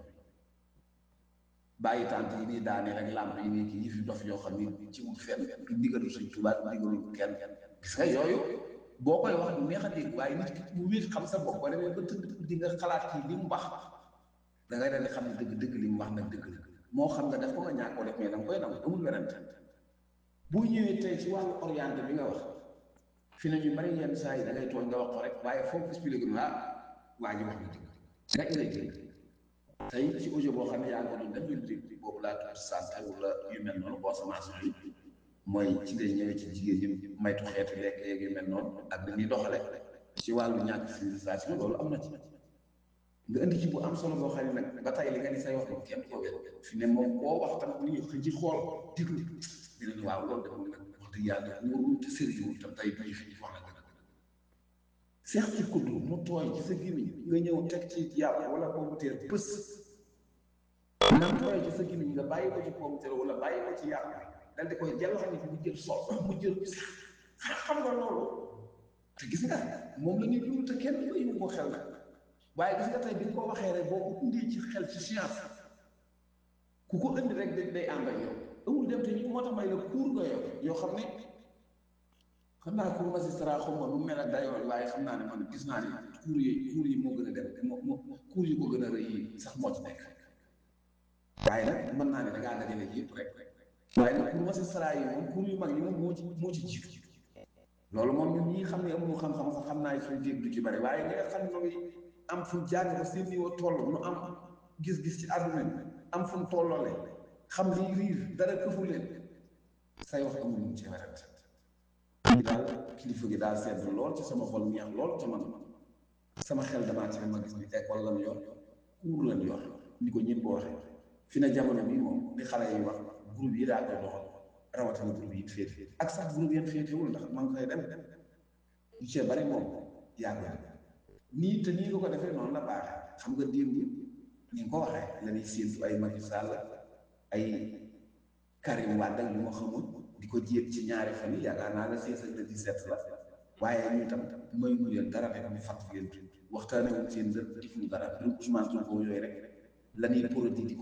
bàyyi tànt yi nii daane rek làmp yi nii kii yi fi dof yoo xam ni ci wut fenn du digalu Sëñ Tuubaa du digalu kenn gis nga yooyu boo koy wax du neex a dégg waaye nit ki mu wéet xam sa bopp boo demee ba tëdd di nga xalaat kii li mu wax da ngay daal di xam ne dëgg dëgg li mu wax nag dëgg la moo xam nga def ko nga ñàkk ko def mais da nga koy nangu amul werante bu ñëwee tey ci wàllu orienté bi nga wax fi ne ñu bari yenn saa yi da ngay tooñ nga wax ko rek waaye foofu expliqué na ah waa ji wax na dëgg rek ngay dégg tey ci audio boo xam ne yaa ngi ko doon def ñu dégg boobu laa tudd santé wala yu mel noonu consommation yi mooy ci ngay ñëwee ci jigéen ñi maytu xeetu lekk yeeg yu mel noonu ak dañuy doxale ci wàllu ñàkk civilisation loolu am na ci nga indi ci bu am solo boo xam ne nag ba tey li nga ni say wax moom kenn ko wér fi ne moom koo wax tam ni ñu xëy ci xool déglu dina ni waaw loolu dafa nag wax dëgg yàlla wóorul te sérieux tam tey duñu fi wax na dëgg seex ci kuddu mu tooy ci sa gémmiñ nga ñëw teg ci yàpp wala pomputeer bës nam tooy ci sa gémmiñ nga bàyyi ko ci pomputeer wala bàyyi ko ci yàpp dal di koy jël xam ne mu jël sol mu jël xam nga loolu te gis nga moom la ñuy dund te kenn bayu ko xel nag waaye gis nga tey bi nga ko waxee rek boo ko indee ci xel ci science ku ko indi rek day day ànd ak yow amul dem te ñu moo tax may la cour nga yow yoo xam ne xam naa cour magistrat xaw ma nu mel ak dayoo waaye xam naa ne man gis naa ne cour yi cour yi moo gën a dem moo moo cour yi ko gën a rëy yi sax moo ci nekk waaye nag mën naa ne da ngaa dajale yëpp rek waaye nag cour magistrat yi moom cour yu mag yi moom moo ci moo ci jiitu loolu moom ñun ñi xam ne amuñu xam-xam sax xam naa suñu dégg du ci bari waaye ñi nga xam ne ngi am fu jàng ba seen niveau toll nu am gis-gis ci àdduna bi am fu mu tolloole xam liy riir dara këfu leen say wax amul ñu ci werante li daal kilifa gi daal sedd lool ci sama xol neex lool ci man sama xel damaa ci ma gis ni école lan yor cours lan yor ni ko ñëpp waxee fi na jamono bi moom li xale yi wax groupe yi daa koy doxal rawatina groupe yi féete ak sax groupe yeen féetewul ndax man koy dem lu cee bari moom yaa koy nii te nii nga ko defee noonu la baaxee xam nga démb ni nga ko waxee la ñuy séentu ay Macky Sall ay Karim Wade ak lu ma xamul di ko jéem ci ñaari fan yi yaakaar naa la seize ak le dix-sept la waaye ñu tam may mu leen dara rek ñu fàttali leen waxtaanee wuñ seen dër defuñu dara mbirum Ousmane Sonko yooyu rek la ñuy produit di